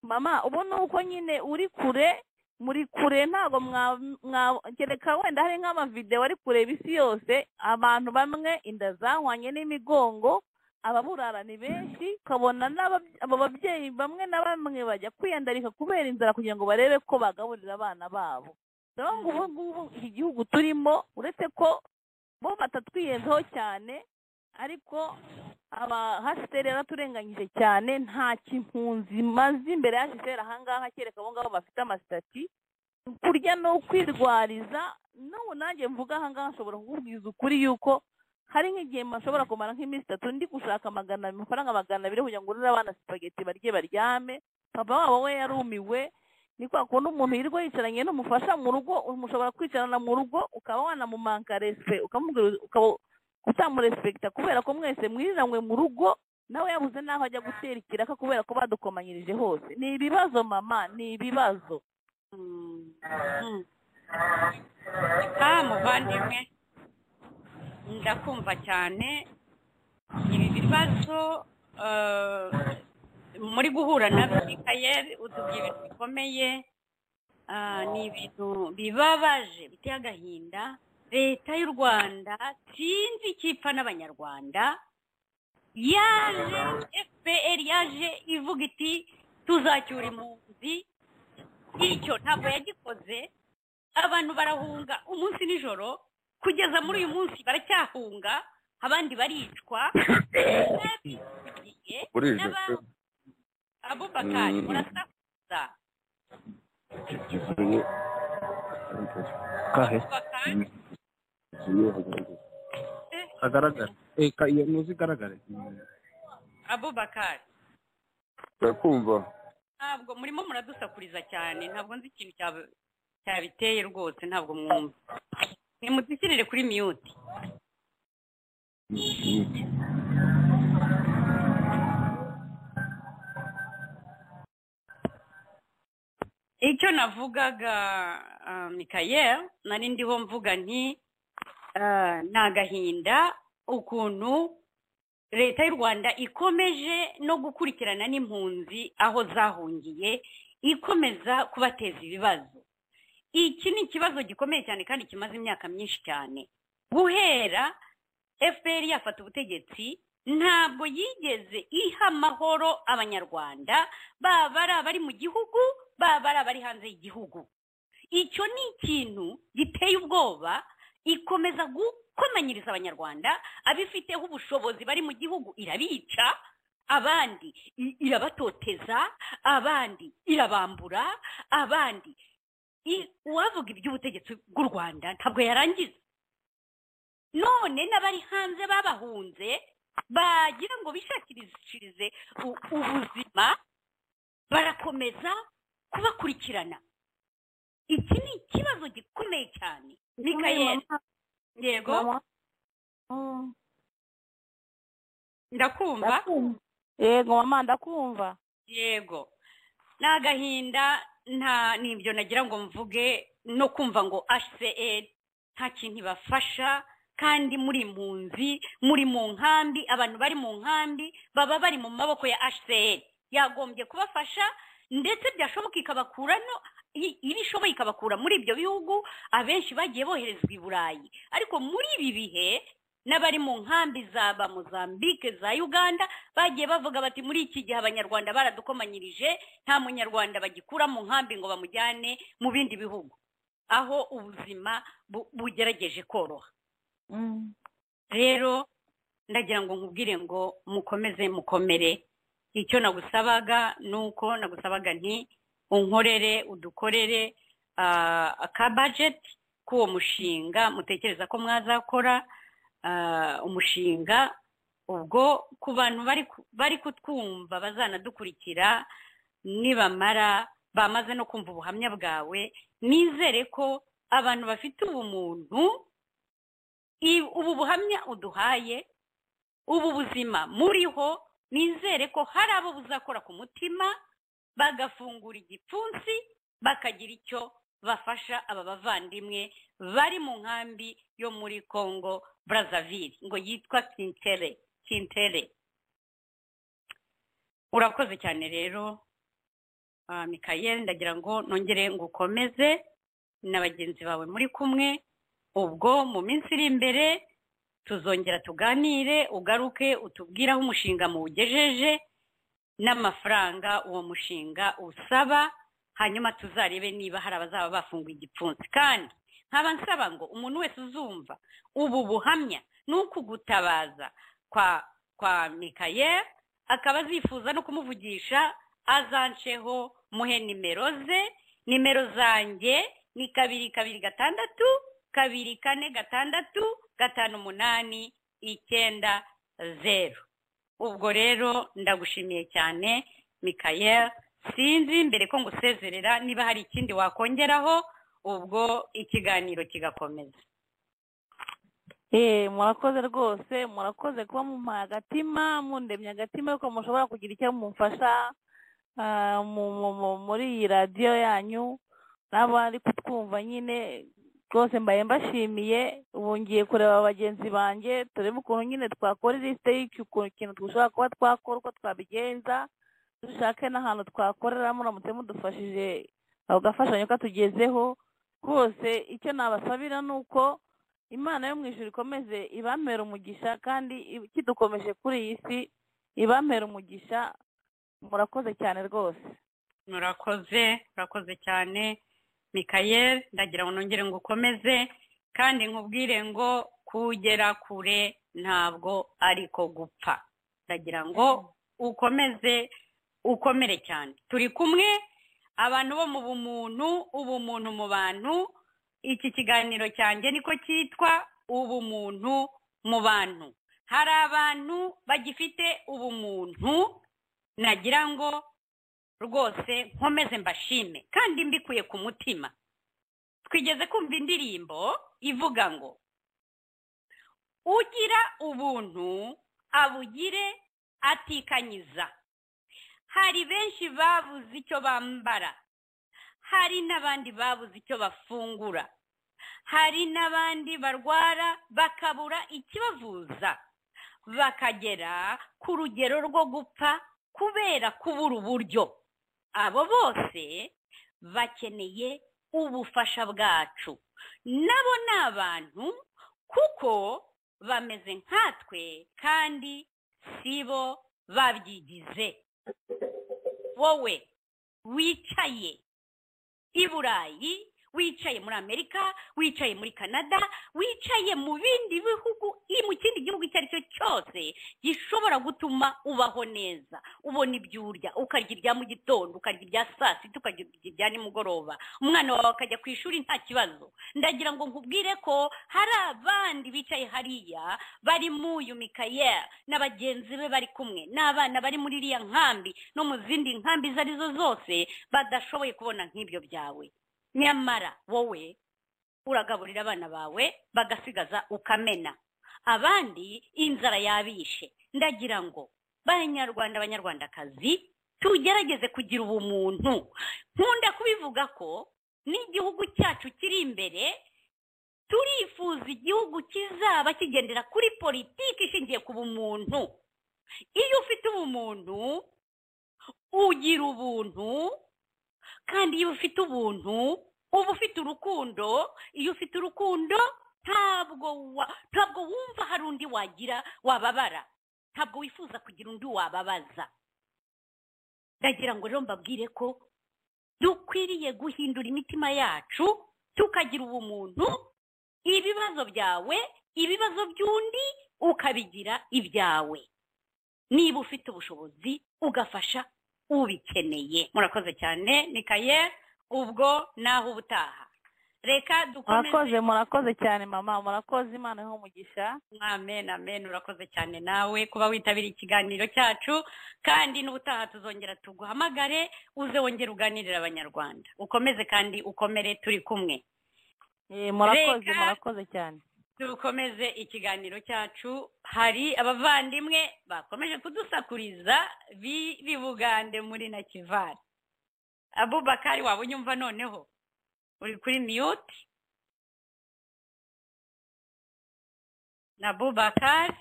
mama ubu ni uko nyine uri kure muri kure ntabwo mwa- mwa- kereka wenda hari nk'amavidewo ari kureba isi yose abantu bamwe inda zahwanye n'imigongo ababurara ni benshi ukabona n'abab- abo babyeyi bamwe na bamwe bajya kwiyandarika kubera inzara kugira ngo barebe ko bagaburira abana babo rero ngo ubu ngubu iki gihugu turimo uretse ko bo batatwiyenzaho cyane ariko aba hasiteri yaraturenganyije cyane nta kimpunzi maze imbere ya hasiteri ahangaha kereka abo ngabo bafite amasitati kurya ni ukwirwariza n'ubu nanjye mvuga ahangaha nshobora kukubwiza ukuri yuko hari nk'igihe mashobora kumara nk'iminsi itatu ndi gushaka magana amafaranga magana abiri kugira ngo ngurire abana sipageti barye baryame papa wabo we yarumiwe ni kwa kundi umuntu yirirwa yicaranye n'umufasha mu rugo umushobora kwicarana mu rugo ukaba wanamumanka respe ukamubwira ukaba utamurespekita kubera ko mwese mwiriranywe mu rugo nawe yabuze n'aho ajya gutera ikiraka kubera ko badukomanyirije hose ni ibibazo mama ni ibibazo Mm. Ah, muvandimwe ndakumva cyane ibi bibazo eh, muri guhura na mikayeri utubwiye ibintu bikomeye Ah, ni ibintu bibabaje biteye agahinda leta y'u rwanda sinzi icyo ipfa n'abanyarwanda yaje fpr yaje ivuga iti tuzacyura impunzi icyo ntabwo yagikoze abantu barahunga umunsi nijoro kugeza muri uyu munsi baracyahunga abandi baricwa n'abigiye, burije pe n'aba- abubakari Mm. murasakuza kivuye kahe abubakari kivuye hagaragara kagaragara Eh, ka- iyo muzi igaragare abubakari ndakumva ntabwo murimo muradusakuriza cyane ntabwo nzi ikintu cyaba- cyabiteye rwose ntabwo mwumva nimudushyirire kuri miyuti icyo navugaga ah, mikayeli nari ndiho mvuga nti ah, ni agahinda ukuntu leta y'u rwanda ikomeje no gukurikirana n'impunzi aho zahungiye ikomeza kubateza ibibazo iki ni ikibazo gikomeye cyane kandi kimaze imyaka myinshi cyane guhera fpr yafata ubutegetsi ntabwo yigeze iha amahoro abanyarwanda baba ari abari mu gihugu baba ari abari hanze y'igihugu icyo ni ikintu giteye ubwoba ikomeza gukomanyiriza abanyarwanda abifiteho ubushobozi bari mu gihugu irabica abandi i- irabatoteza abandi irabambura abandi I- uwavuga iby'ubutegetsi bw'u rwanda ntabwo yarangiza none n'abari hanze babahunze bagira ngo bishakirishirize u- ubuzima barakomeza kubakurikirana iki ni ikibazo gikomeye cyane mikayeli yego ndakumva Ndakumva. yego mama ndakumva yego ni agahinda nta n'ibyo nagira ngo mvuge no kumva ngo hcr nta kintu ibafasha kandi muri impunzi muri mu nkambi abantu bari mu nkambi baba bari mu maboko ya hcr yagombye kubafasha ndetse byashoboka ikabakurano i- iyo ishoboye ikabakura muri ibyo bihugu abenshi bagiye boherezwa i burayi ariko muri ibi bihe n'abari mu nkambi za ba mozambique za uganda bagiye bavuga bati muri iki gihe abanyarwanda baradukomanyirije nta munyarwanda bagikura mu nkambi ngo bamujyane mu bindi bihugu aho ubuzima bu- bugerageje koroha rero ndagira ngo nkubwire ngo mukomeze mukomere icyo nagusabaga ni uko nagusabaga nti unkorere udukorere ah, aka budget k'uwo mushinga mutekereza ko mwazakora ah, umushinga ubwo ku bantu bari ku- bari kutwumva bazanadukurikira nibamara bamaze no kumva ubuhamya bwawe nizere ko abantu bafite ubumuntu i- ubu buhamya uduhaye ubu buzima muriho nizere ko hari abo buzakora ku mutima bagafungura igipfunsi bakagira icyo bafasha aba bavandimwe bari mu nkambi yo muri congo brazzaville ngo yitwa kintere kintere urakoze cyane rero ah, mikayeli ndagira ngo nongere ngo ukomeze na bagenzi bawe muri kumwe ubwo mu minsi iri imbere tuzongera tuganire ugaruke utubwire aho umushinga muwugejeje n'amafaranga uwo mushinga usaba hanyuma tuzarebe niba hari abazaba bafunguye igipfunsi kandi nkaba nsaba ngo umuntu wese uzumva ubu buhamya ni ukugutabaza kwa kwa mikayeli akaba azifuza no kumuvugisha azanceho muhe nimero ze nimero zanjye ni kabiri kabiri gatandatu kabiri kane gatandatu gatanu umunani icyenda zeru ubwo rero ndagushimiye cyane mikayel sinzi mbere ko ngusezerera niba hari ikindi wakongeraho ubwo ikiganiro kigakomeza Eh, murakoze rwose murakoze kuba mumpaye agatima mundemye agatima ariko mushobora kugira icyo mumfasha ah, mu- mu- mu- muri iyi radiyo yanyu n'abari kutwumva nyine rwose mbaye mbashimiye ubu ngiye kureba bagenzi banjye turebe ukuntu nyine twakora ilisite y'ikintu dushobora kuba twakora uko twabigenza dushake n'ahantu twakorera muramutse mudufashije ako gafashanyo katugezeho rwose icyo nabasabira ni uko imana yo mu ijuru ikomeze ibamere umugisha kandi i- kidukomeje kuri iyi si ibamere umugisha murakoze cyane rwose murakoze murakoze cyane mikayel ndagira ngo nongere ngo ukomeze kandi nkubwire ngo kugera kure ntabwo ariko gupfa ndagira ngo ukomeze ukomere cyane turi kumwe abantu bo mu bumuntu ubumuntu mu bantu iki kiganiro cyanjye niko cyitwa ubumuntu mu bantu hari abantu bagifite ubumuntu nagira ngo rwose nkomeze mbashime kandi mbikuye ku mutima twigeze kumva indirimbo ivuga ngo ugira ubuntu abugire atikanyiza hari benshi babuze icyo bambara hari n'abandi babuze icyo bafungura hari n'abandi barwara bakabura ikibavuza bakagera ku rugero rwo gupfa kubera kubura uburyo abo bose bakeneye ubufasha bwacu nabo ni abantu kuko bameze nkatwe kandi si bo babyigize wowe wicaye i burayi wicaye muri amerika wicaye muri canada wicaye mu bindi bihugu i- mu kindi gihugu icyo ari cyo cyose gishobora gutuma ubaho neza ubona ibyo urya ukarya ibya mu gitondo ukarya ibya saa sita ukarya ibya nimugoroba umwana wawe akajya ku ishuri nta kibazo ndagira ngo nkubwire ko hari abandi bicaye hariya bari mu uyu mikayeri na bagenzi be bari kumwe n'abana bari muri iriya nkambi no mu zindi nkambi izo ari zo zose badashoboye kubona nk'ibyo byawe nyamara wowe uragaburira abana bawe bagasigaza ukamena abandi inzara yabishe ndagira ngo banyarwanda abanyarwandakazi tugerageze kugira ubumuntu nkunda kubivuga ko n'igihugu cyacu kiri imbere turifuza igihugu kizaba kigendera kuri politiki ishingiye ku bumuntu iyo ufite ubumuntu ugira ubuntu kandi iyo ufite ubuntu uba ufite urukundo iyo ufite urukundo ntabwo wa- ntabwo wumva hari undi wagira wababara ntabwo wifuza kugira undi wababaza ndagira ngo rero mbabwire ko dukwiriye guhindura imitima yacu tukagira ubumuntu ibibazo byawe ibibazo by'undi ukabigira ibyawe niba ufite ubushobozi ugafasha ubikeneye murakoze cyane mikaye ubwo naho ubutaha reka dukomeze murakoze murakoze cyane mama murakoze imana iho umugisha amen amen urakoze cyane nawe kuba witabiriye ikiganiro cyacu kandi n'ubutaha tuzongera tuguhamagare uze wongere uganirire abanyarwanda ukomeze kandi ukomere turi kumwe Eh, murakoze Reka. murakoze cyane dukomeze ikiganiro cyacu hari abavandimwe bakomeje kudusakuriza b'i bugande muri na kivari abubakari waba unyumva noneho uri kuri miyuti na bubakari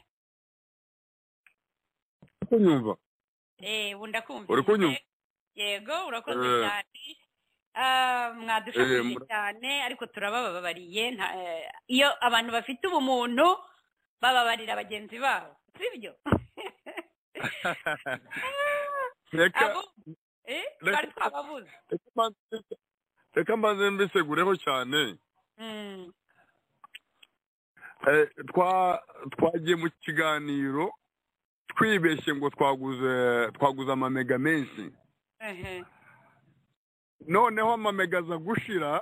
kunyumva Eh, ubu ndakumva. Uri kunyumva? Yego, urakoze Eh. cyane. Ah, Eh, mwadushakije mura- cyane ariko turabababariye nta- eh, iyo abantu bafite ubumuntu bababarira bagenzi babo sibyo reka abo eh, reka- twari twababuze reka mbanze- reka mbanze mbisegureho cyane Mm, Eh, twa twagiye mu kiganiro twibeshye ngo twaguze twaguze amamega menshi ehe. noneho amamega aza gushira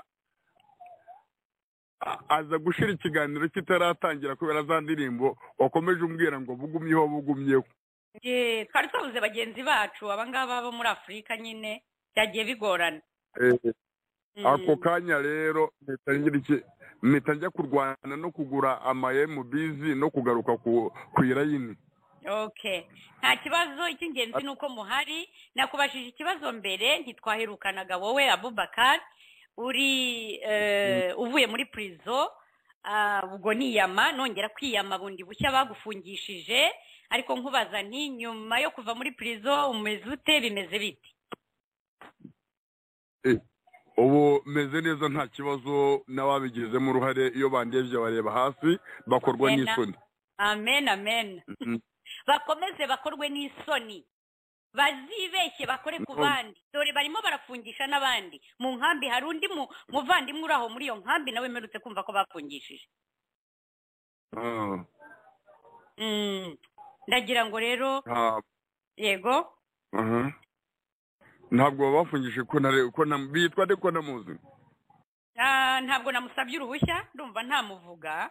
a- aza gushira ikiganiro kitaratangira kubera za ndirimbo wakomeje umbwira ngo bugumyeho bugumyeho Eh, twari twabuze bagenzi bacu abangaba bo muri afurika nyine byagiye bigorana Eh, Mm. ako kanya rero mpita ngira iki mpita njya kurwana no kugura amayemubizi no kugaruka ku ku irayini Okay. Nta kibazo icy'ingenzi ni uko muhari nakubashije ikibazo mbere ntitwaherukanaga wowe Abubakar uri eh, uvuye muri prison ah, ubwo niyama nongera kwiyama bundi bushya bagufungishije ariko nkubaza nti nyuma yo kuva muri prison umeze ute bimeze bite ubu meze neza nta kibazo n'ababigizemo uruhare iyo bandebye bareba hasi bakorwa Ena. n'isoni amen amen Mhm. bakomeze bakorwe n'isoni bazibeshye bakore ku Mhm. bandi dore barimo barafungisha n'abandi mu nkambi hari undi mu- muvandimwe uri aho muri iyo nkambi nawe mperutse kumva ko bafungishije Ah, Mm. ndagira ngo rero ah, yego aha. ntabwo bafungishije ko ntare- ko nta- bitwa nde ko namuzi Ah, ntabwo namusabye uruhushya ndumva ntamuvuga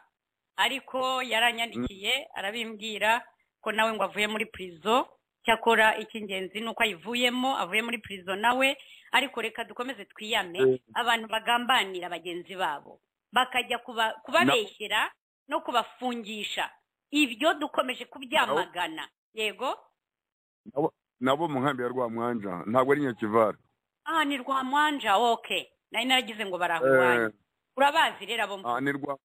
ariko yaranyandikiye arabimbwira ko nawe ngo avuye muri prison cyakora icy'ingenzi ni uko ayivuyemo avuye muri prison nawe ariko reka dukomeze twiyame Mm. abantu bagambanira bagenzi babo bakajya kuba- kubabeshyera no kubafungisha ibyo dukomeje kubyamagana yego nabo mu nkambi ya rwamwanja ntabwo ari nyakivara ah ni rwamwanja okay nari naragize ngo barahubanye urabazi rero abo Ah, ni rwa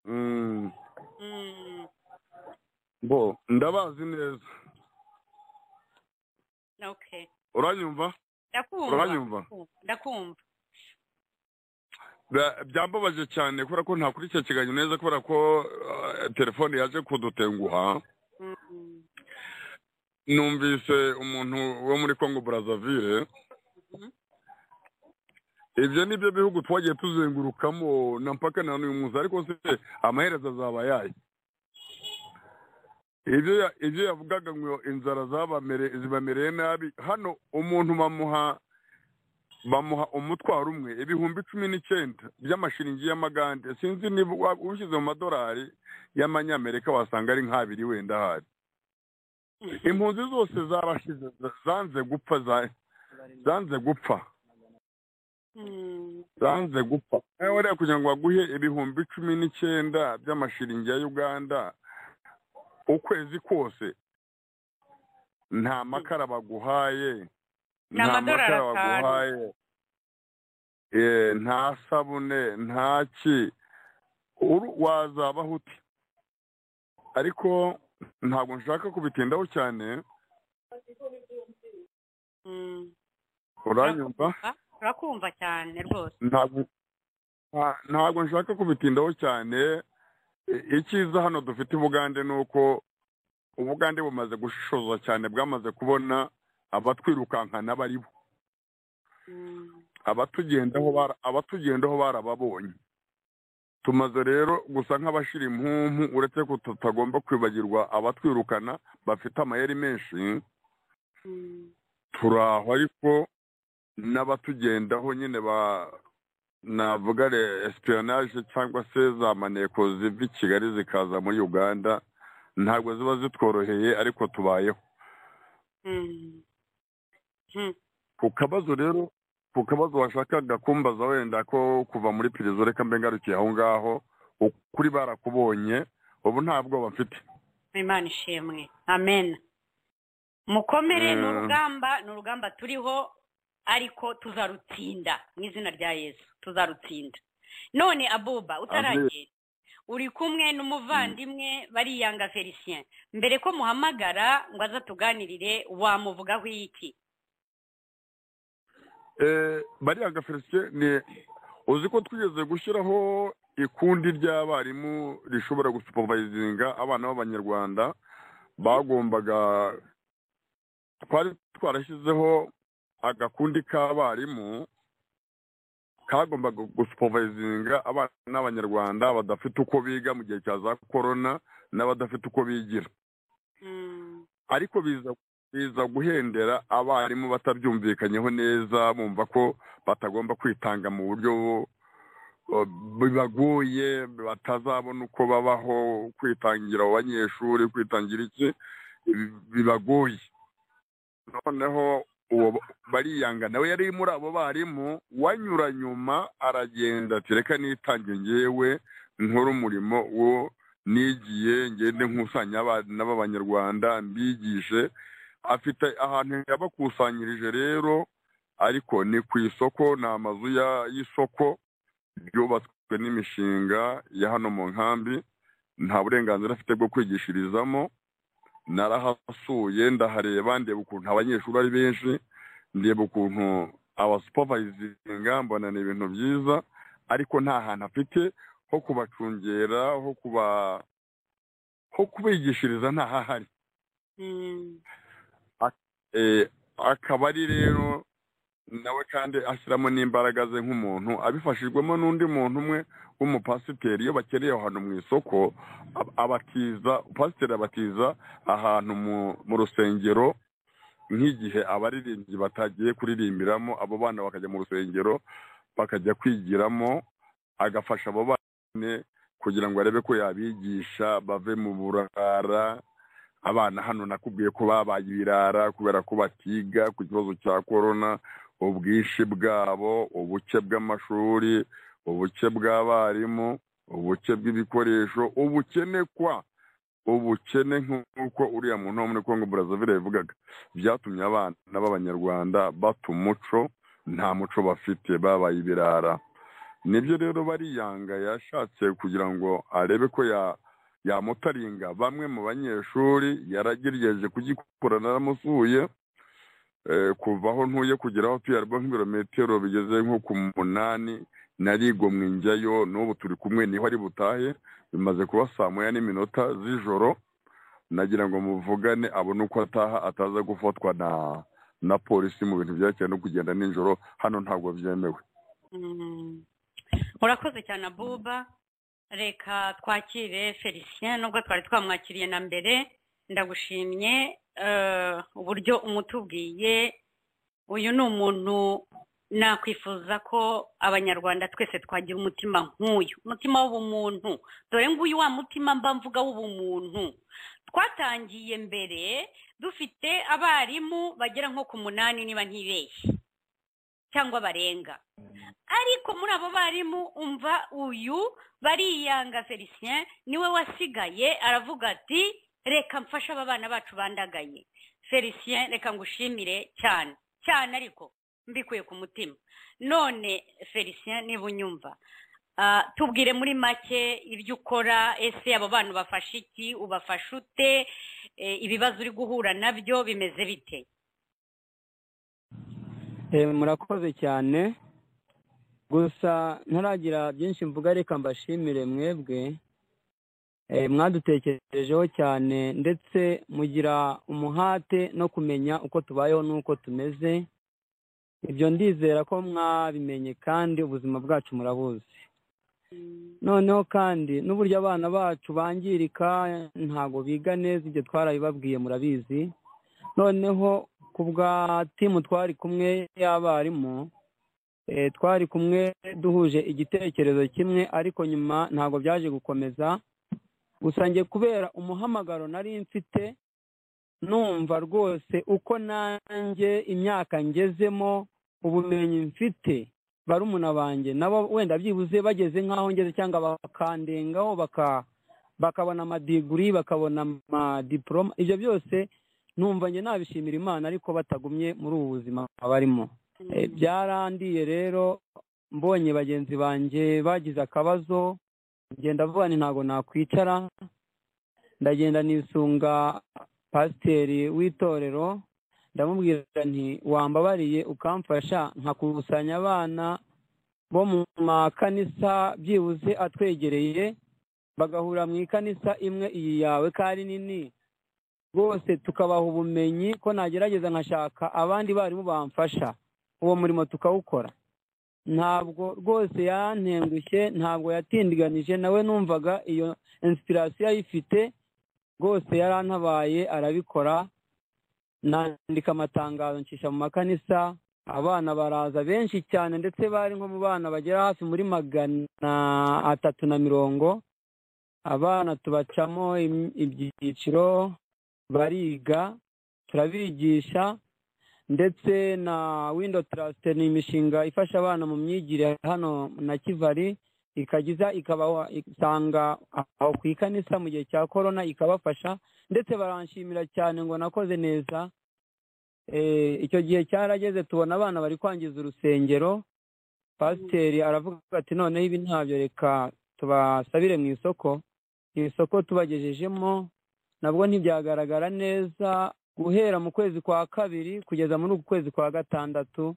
Mm, Mm, bo ndabazi neza okay uranyumva ndakumva uranyumva ndakumva Bya- byambabaje cyane kubera ko ntakurikiranye neza kubera ko eh, telefone yaje kudutenguha Mm, numvise umuntu wo muri congo brazzaville Mhm. ibyo ni byo bihugu twagiye tuzengurukamo na mpaka na n'uyu munsi ariko se amaherezo azaba yayo ibyo ya- ibyo yavugaga ngo inzara zabamere- zibamereye nabi hano umuntu bamuha bamuha umutwaro umwe ibihumbi cumi n'icyenda by'amashiringi y'amagande sinzi niba wa- ushyize mu madolari y'amanyamerika wasanga ari nk'abiri wenda ahari impunzi zose zarashize zanze gupfa za- zanze gupfa mm, zanze gupfa nawe rero kugira ngo baguhe ibihumbi cumi n'icyenda by'amashiringi ya uganda ukwezi kose nta makara baguhaye Ni amadolari atanu. Eh, nta sabune nta ki Uru- wazabaho ute ariko ntabwo nshaka kubitindaho cyane mm. uranyumva Ah, urakumva cyane rwose ntabwo nta- ntabwo nshaka kubitindaho cyane I- icyiza hano dufite ubugande ni uko ubugande bumaze gushishoza cyane bwamaze kubona abatwirukankana baribo Mm, abatugendaho bara- abatugendaho barababonye tumaze rero gusa nk'abashira impumpu uretse ko tutagomba kwibagirwa abatwirukana bafite amayeri menshi mm. turi aho ariko n'abatugendaho nyine ba navuga re esipiyonage cyangwa se za maneko ziva i kigali zikaza muri uganda ntabwo ziba zitworoheye ariko tubayeho Mm. Mm. ku kabazo rero ku kabazo washakaga kumbaza wenda ko kuva muri pirizo reka mbe ngarukiye aho ngaho ukuri barakubonye ubu nta bwoba mfite imana ishimwe amen mukomere Mm. ni urugamba ni urugamba turiho ariko tuzarutsinda mu izina rya yesu tuzarutsinda none abuba utaragenda uri kumwe n'umuvandimwe bariyanga felicien mbere ko muhamagara ngo aza tuganirire wamuvugaho iki Eh, bariya felicien ni uzi ko twigeze gushyiraho ikundi ry'abarimu rishobora gusupervayizinga abana b'abanyarwanda bagombaga twari twarashyizeho agakundi k'abarimu kagombaga gusupervayizinga abana b'abanyarwanda badafite uko biga mu gihe cya za korona n'abadafite uko bigira Mm. ariko biza biza guhendera abarimu batabyumvikanyeho neza bumva ko batagomba kwitanga mu buryo uh, bibagoye batazabona uko babaho kwitangira abo banyeshuri kwitangira iki bi- bibagoye noneho uwo ba- bariyanga nawe yari muri abo barimu wanyura nyuma aragenda ati reka nitange ngewe nkore umurimo wo nigiye ngende nkusanya abana b'abanyarwanda mbigishe afite ahantu yabakusanyirije rero ariko ni ku isoko ni amazu ya- y'isoko ryubatswe n'imishinga ya hano mu nkambi nta burenganzira afite bwo kwigishirizamo narahasuye ndahareba ndeba ukuntu abanyeshuri ari benshi ndeba ukuntu abasupervayizinga mbona ni ibintu byiza ariko nta hantu afite ho kubacungera ho kuba ho kubigishiriza ntahahari Mm. Eh, akaba ari rero nawe kandi ashyiramo n'imbaraga ze nk'umuntu abifashijwemo n'undi muntu umwe w'umupasiteri iyo bakeneye ahantu mu isoko ab- abatiza pasiteri abatiza ahantu mu- mu rusengero nk'igihe abaririmbyi batagiye kuririmbiramo abo bana bakajya mu rusengero bakajya kwigiramo agafasha abo bana kugira ngo arebe ko yabigisha bave mu burara abana hano nakubwiye ko babaye ibirara kubera ko batiga ku kibazo cya korona ubwinshi bwabo ubuke bw'amashuri ubuke bw'abarimu ubuke bw'ibikoresho ubukene kwa ubukene nk'uko uriya muntu wo muri kongo burazavire yavugaga byatumye abana b'abanyarwanda bata umuco nta muco bafite babaye ibirara nibyo rero bariyanga yashatse kugira ngo arebe ko ya yamutaringa bamwe mu banyeshuri yaragerageje kugikora naramusuye Eh, kuva aho ntuye kugera aho tuye harimo nk'ibirometero bigeze nko ku munani narigomwe njyayo n'ubu turi kumwe niho ari butahe bimaze kuba saa moya n'iminota z'ijoro nagira ngo muvugane abone uko ataha ataza gufatwa na na polisi mu bintu byerekeye no kugenda nijoro hano ntabwo byemewe Mm. urakoze cyane abuba reka twakire felicien nubwo twari twamwakiriye na mbere ndagushimye eh, uburyo umutubwiye uyu ni umuntu nakwifuza ko abanyarwanda twese twagira umutima nk'uyu umutima w'ubumuntu dore nguyu wa mutima mba mvuga w'ubumuntu twatangiye mbere dufite abarimu bagera nko ku munani niba ntibeshye cyangwa barenga ariko muri abo barimu umva uyu bariyanga felicien niwe wasigaye aravuga ati reka mfashe aba bana bacu bandagaye felicien reka ngushimire cyane cyane ariko mbikuye ku mutima none felicien niba unyumva ah, tubwire muri make ibyo ukora ese abo bana ubafasha iki ubafasha ute Eh, ibibazo uri guhura nabyo bimeze bite Eh, murakoze cyane gusa ntaragira byinshi mvuga reka mbashimire mwebwe Eh, mwadutekerejeho cyane ndetse mugira umuhate no kumenya uko tubayeho n'uko tumeze ibyo ndizera ko mwabimenye kandi ubuzima bwacu murabuzi noneho kandi n'uburyo abana bacu bangirika ntabwo biga neza ibyo twarabibabwiye murabizi noneho ku bwa timu twari kumwe y'abarimu Eh, twari kumwe duhuje igitekerezo kimwe ariko nyuma ntabwo byaje gukomeza gusa njye kubera umuhamagaro nari mfite numva rwose uko nanjye imyaka ngezemo ubumenyi mfite barumuna banjye nabo wenda byibuze bageze nk'aho ngeze cyangwa bakandengaho baka bakabona amadiguri bakabona amadiporoma ibyo byose numva njye nabishimira imana ariko batagumye muri ubu buzima barimo Eh, byarandiye rero mbonye bagenzi banjye bagize akabazo ngenda vuba nti ntabwo nakwicara ndagenda nisunga pasiteri w'itorero ndamubwira nti wambabariye ukamfasha nkakusanya abana bo mu makanisa byibuze atwegereye bagahura mu ikanisa imwe iyi yawe ko ari nini rwose tukabaha ubumenyi ko nagerageza nkashaka abandi barimu bamfasha uwo murimo tukawukora ntabwo rwose yantengushye ntabwo yatindiganije nawe numvaga iyo insitirasiyo ayifite rwose yarantabaye arabikora nandika amatangazo ncisha mu makanisa abana baraza benshi cyane ndetse bari nko mu bana bagera hafi muri magana atatu na mirongo abana tubacamo im- ibyiciro bariga turabigisha ndetse na windo tarasite ni imishinga ifasha abana mu myigire hano na kivari ikagiza ikabaha isanga aho ku ikanisa mu gihe cya korona ikabafasha ndetse baranshimira cyane ngo nakoze neza Eh, icyo gihe cyarageze tubona abana bari kwangiza urusengero pasiteri aravuga ati noneho ibi ntabyo reka tubasabire mu isoko iri soko tubagejejemo nabwo ntibyagaragara neza guhera mu kwezi kwa kabiri kugeza muri uku kwezi kwa gatandatu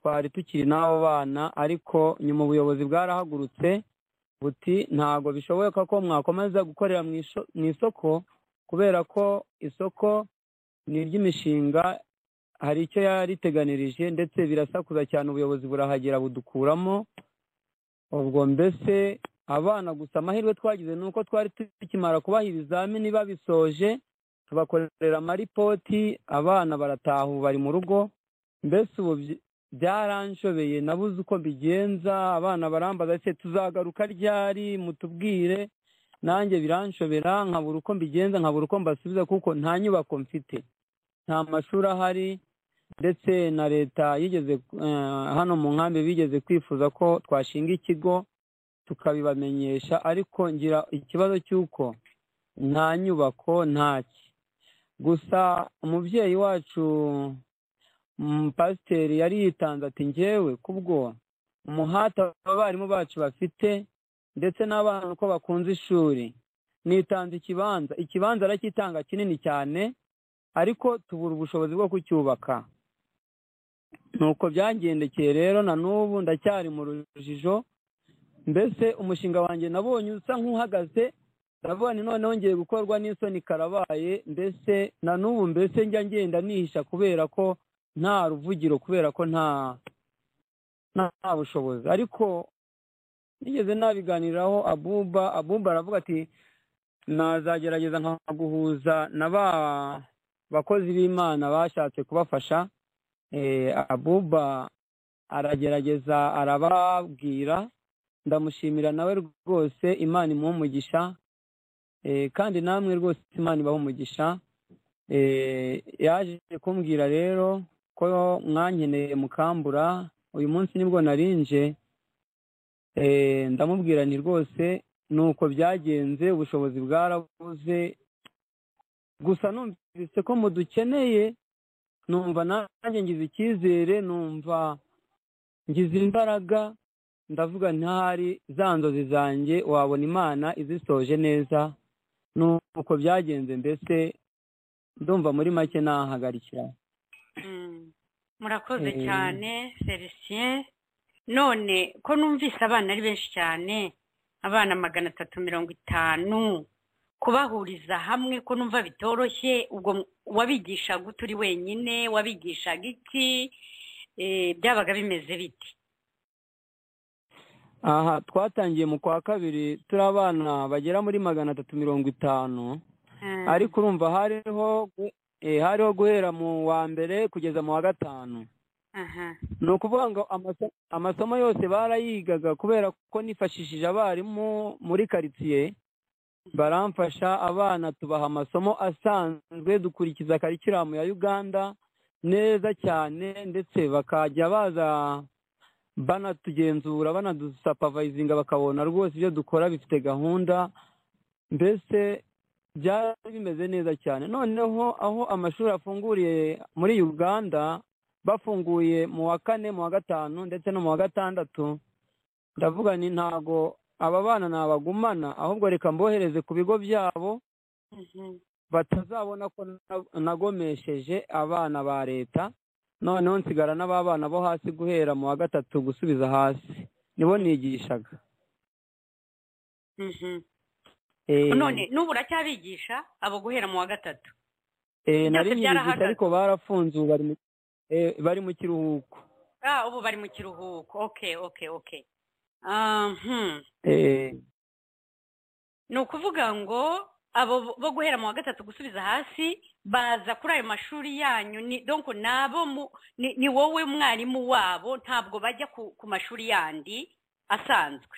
twari tukiri n'abo bana ariko nyuma ubuyobozi bwarahagurutse buti ntabwo bishoboka ko mwakomeza gukorera mu isho- mu isoko kubera ko isoko ni iry'imishinga hari icyo yariteganirije ndetse birasakuza cyane ubuyobozi burahagera budukuramo ubwo mbese abana gusa amahirwe twagize ni uko twari tukimara kubaha ibizamini babisoje tubakorera amaripoti abana barataha ubu bari mu rugo mbese ubu byi- byaranshobeye nabuze uko mbigenza abana barambaza se tuzagaruka ryari mutubwire nanjye biranshobera nkabura uko mbigenza nkabura uko mbasubiza kuko nta nyubako mfite nta mashuri ahari ndetse na leta yigeze eh, hano mu nkambi bigeze kwifuza ko twashinga ikigo tukabibamenyesha ariko ngira ikibazo cy'uko nta nyubako ntaki gusa umubyeyi wacu mm, pasiteri yari yitanze ati njyewe kubwo umuhate abarimu bacu bafite ndetse n'abana uko bakunze ishuri nitanze ikibanza ikibanza aracyitanga kinini cyane ariko tubura ubushobozi bwo kucyubaka nuko byangendekeye rero na n'ubu ndacyari mu rujijo mbese umushinga wanjye nabonye usa nk'uhagaze ndavuga ni none wongeye gukorwa n'isoni karabaye mbese na n'ubu mbese njya ngenda nihisha kubera ko nta ruvugiro kubera ko nta nta bushobozi ariko nigeze nabiganiraho abuba abuba aravuga ati nazagerageza nkaguhuza na ba bakozi b'imana bashatse kubafasha Eh, abuba aragerageza arababwira ndamushimira nawe rwose imana imuha umugisha Eh, kandi namwe rwose imana ibaha umugisha Eh, yaje kumbwira rero ko mwankeneye mukambura uyu munsi nibwo narinje Eh, ndamubwira nti rwose ni uko byagenze ubushobozi bwarabuze gusa numvise ko mudukeneye numva nanjye ngize icyizere numva ngize imbaraga ndavuga ntihari za nzozi zanjye wabona imana izisoje neza nuko byagenze mbese ndumva muri make nahagarikira Mm. murakoze Eh. cyane felicien none ko numvise abana ari benshi cyane abana magana atatu mirongo itanu kubahuriza hamwe ko numva bitoroshye ubwo m- wabigishaga uturi wenyine wabigishaga iki Eh, byabaga bimeze bite aha twatangiye mu kwa kabiri turi abana bagera muri magana atatu mirongo itanu Mm. ariko urumva hariho gu- eh, hariho guhera mu wa mbere kugeza mu wa gatanu aha ni ukuvuga ngo amaso- amasomo yose barayigaga kubera ko nifashishije abarimu muri karitsiye baramfasha abana tubaha amasomo asanzwe dukurikiza karikiramu ya uganda neza cyane ndetse bakajya baza banatugenzura banadusapavayizinga bakabona rwose ibyo dukora bifite gahunda mbese byari bimeze neza cyane noneho aho amashuri afunguriye muri uganda bafunguye mu wa kane mu wa gatanu ndetse no mu wa gatandatu ndavuga ni ntago aba bana ntabagumana ahubwo reka mbohereze ku bigo byabo mhm. batazabona ko na- nagomesheje abana ba leta noneho nsigara n'ababana bo hasi guhera mu wa gatatu gusubiza hasi nibo nigishaga Mhm. Eh, none n'ubu uracyabigisha abo guhera mu wa gatatu eh, nari byose nyigisha byarahagaze. ariko barafunzuwe bari mu- eh, bari mu kiruhuko ah ubu bari mu kiruhuko okay okay okay Ah, hmm. Eh, ni ukuvuga ngo abo bo guhera mu wa gatatu gusubiza hasi baza kuri ayo mashuri yanyu ni donc ni abo mu- ni- ni wowe mwarimu wabo ntabwo bajya ku ku mashuri yandi asanzwe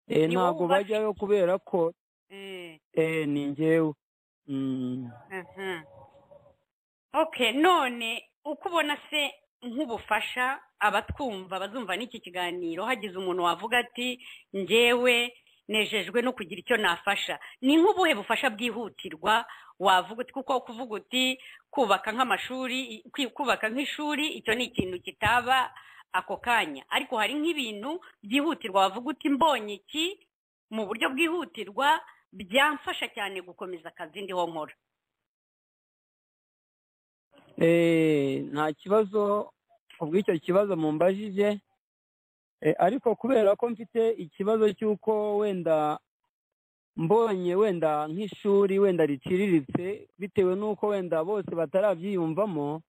eh, Ni wowe ntabwo ubafite. bajyayo kubera ko Mm. eh, ni njyewe Mm, Mhm. Okay none uko ubona se nk'ubufasha abatwumva bazumva n'iki kiganiro hagize umuntu wavuga ati njyewe nejejwe no kugira icyo nafasha ni nk'ubuhe bufasha bwihutirwa wavuga uti kuko kuvuga uti kubaka nk'amashuri i- kwi- kubaka nk'ishuri icyo ni ikintu kitaba ako kanya ariko hari nk'ibintu byihutirwa wavuga uti mbonye iki mu buryo bwihutirwa byamfasha cyane gukomeza akazi ndiho nkora eh, nta kibazo ubw'icyo kibazo mumbajije eh, ariko kubera ko mfite ikibazo cy'uko wenda mbonye wenda nk'ishuri wenda riciriritse bitewe n'uko wenda bose batarabyiyumvamo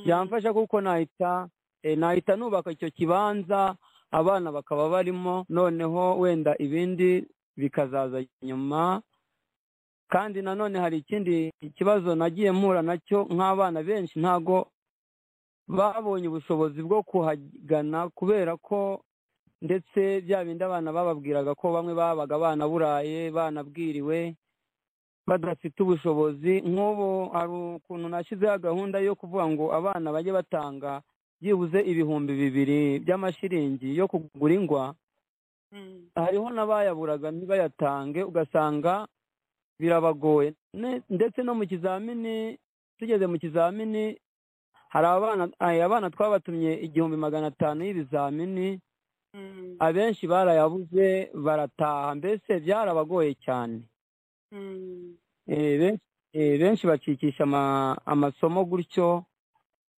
byamfasha kuko nahita eh, nahita nubaka icyo kibanza abana bakaba barimo noneho wenda ibindi bikazaza nyuma kandi nanone hari ikindi kibazo nagiye mpura nacyo nk'abana benshi ntago babonye ubushobozi bwo kuhagana kubera ko ndetse bya bindi abana bababwiraga ko bamwe babaga banaburaye banabwiriwe badafite ubushobozi nk'ubu hari ukuntu nashyizeho gahunda yo kuvuga ngo abana bajye batanga byibuze ibihumbi bibiri by'amashiringi yo kugura ingwa hariho n'abayaburaga ntibayatange ugasanga birabagoye Ne- ndetse no mu kizamini tugeze mu kizamini hari abana aya abana twabatumye igihumbi magana atanu y'ibizamini abenshi barayabuze barataha mbese byarabagoye cyane Eh, benshi- eh, benshi bacikisha ama- amasomo gutyo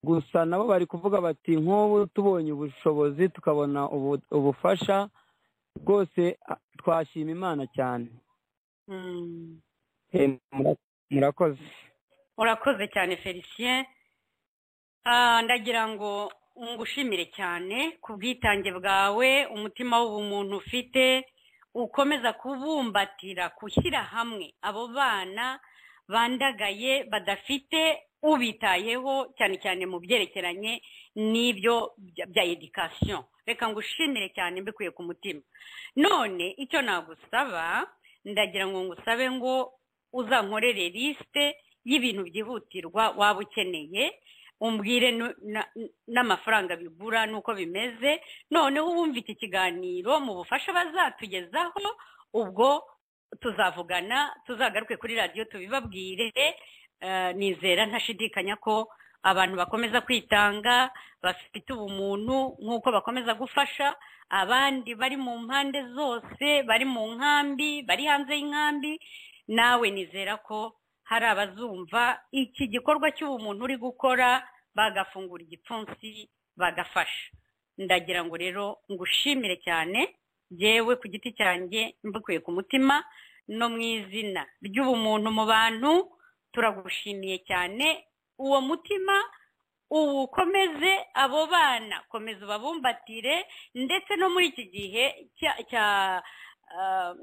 gusa nabo bari kuvuga bati nk'ubu tubonye ubushobozi tukabona ubu- ubufasha rwose a- twashima imana cyane Eh, mura- murakoze urakoze cyane felicien Ah, ndagira ngo ngushimire cyane ku bwitange bwawe umutima w'ubumuntu ufite ukomeza kubumbatira gushyira hamwe abo bana bandagaye badafite ubitayeho cyane cyane mu byerekeranye n'ibyo bya- bya edikasiyo reka ngushimire cyane mbikuye ku mutima none icyo nagusaba ndagira ngo ngusabe ngo uzankorere lisite y'ibintu byihutirwa waba ukeneye umbwire nu- na- n'amafaranga bigura n'uko bimeze noneho wumva iki kiganiro mu bufasha bazatugezaho ubwo tuzavugana tuzagaruke kuri radiyo tubibabwire Eh, nizera ntashidikanya ko abantu bakomeza kwitanga bafite ubumuntu nk'uko bakomeza gufasha abandi bari mu mpande zose bari mu nkambi bari hanze y'inkambi nawe nizera ko hari abazumva iki gikorwa cy'ubumuntu uri gukora bagafungura igipfunsi bagafasha ndagira ngo rero ngushimire cyane yewe ku giti cyanjye mbikuye ku mutima no mu izina ry'ubumuntu mu bantu turagushimiye cyane uwo mutima uwukomeze abo bana komeza ubabumbatire ndetse no muri iki gihe cya cya ah,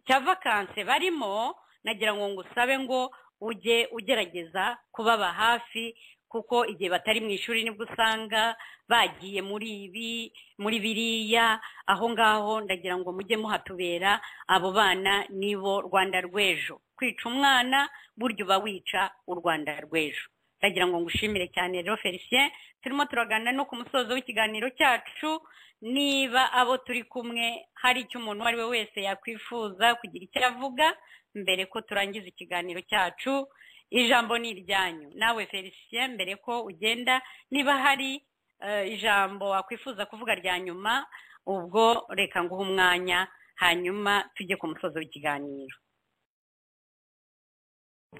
cya vakanse barimo nagira ngo ngusabe ngo ujye ugerageza kubaba hafi kuko igihe batari mu ishuri nibwo usanga bagiye muri ibi muri biriya aho ngaho ndagira ngo mujye muhatubera abo bana nibo rwanda rw'ejo kwica umwana burya uba wica u rwanda rw'ejo ndagira ngo ngushimire cyane rero felicien turimo turagana no ku musozo w'ikiganiro cyacu niba abo turi kumwe hari icyo umuntu uwo ari we wese yakwifuza kugira icyo avuga mbere ko turangiza ikiganiro cyacu ijambo ni iryanyu nawe felicien mbere ko ugenda niba hari eh, ijambo wakwifuza kuvuga rya nyuma ubwo reka nguhe umwanya hanyuma tujye ku musozo w'ikiganiro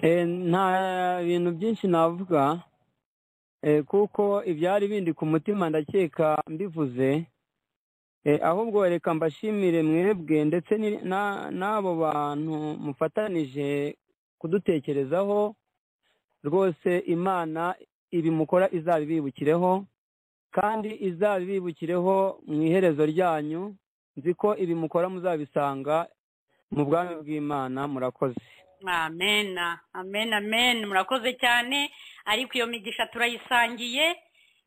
Eh, nta bintu byinshi navuga eh, kuko ibyari bindi ku mutima ndakeka mbivuze Eh, ahubwo reka mbashimire mwebwe ndetse ni- na- n'abo bantu mufatanije kudutekerezaho rwose imana ibi mukora izabibibukireho kandi izabibibukireho mu iherezo ryanyu nzi ko ibi mukora muzabisanga mu bwami bw'imana murakoze amena amen amen murakoze cyane ariko iyo migisha turayisangiye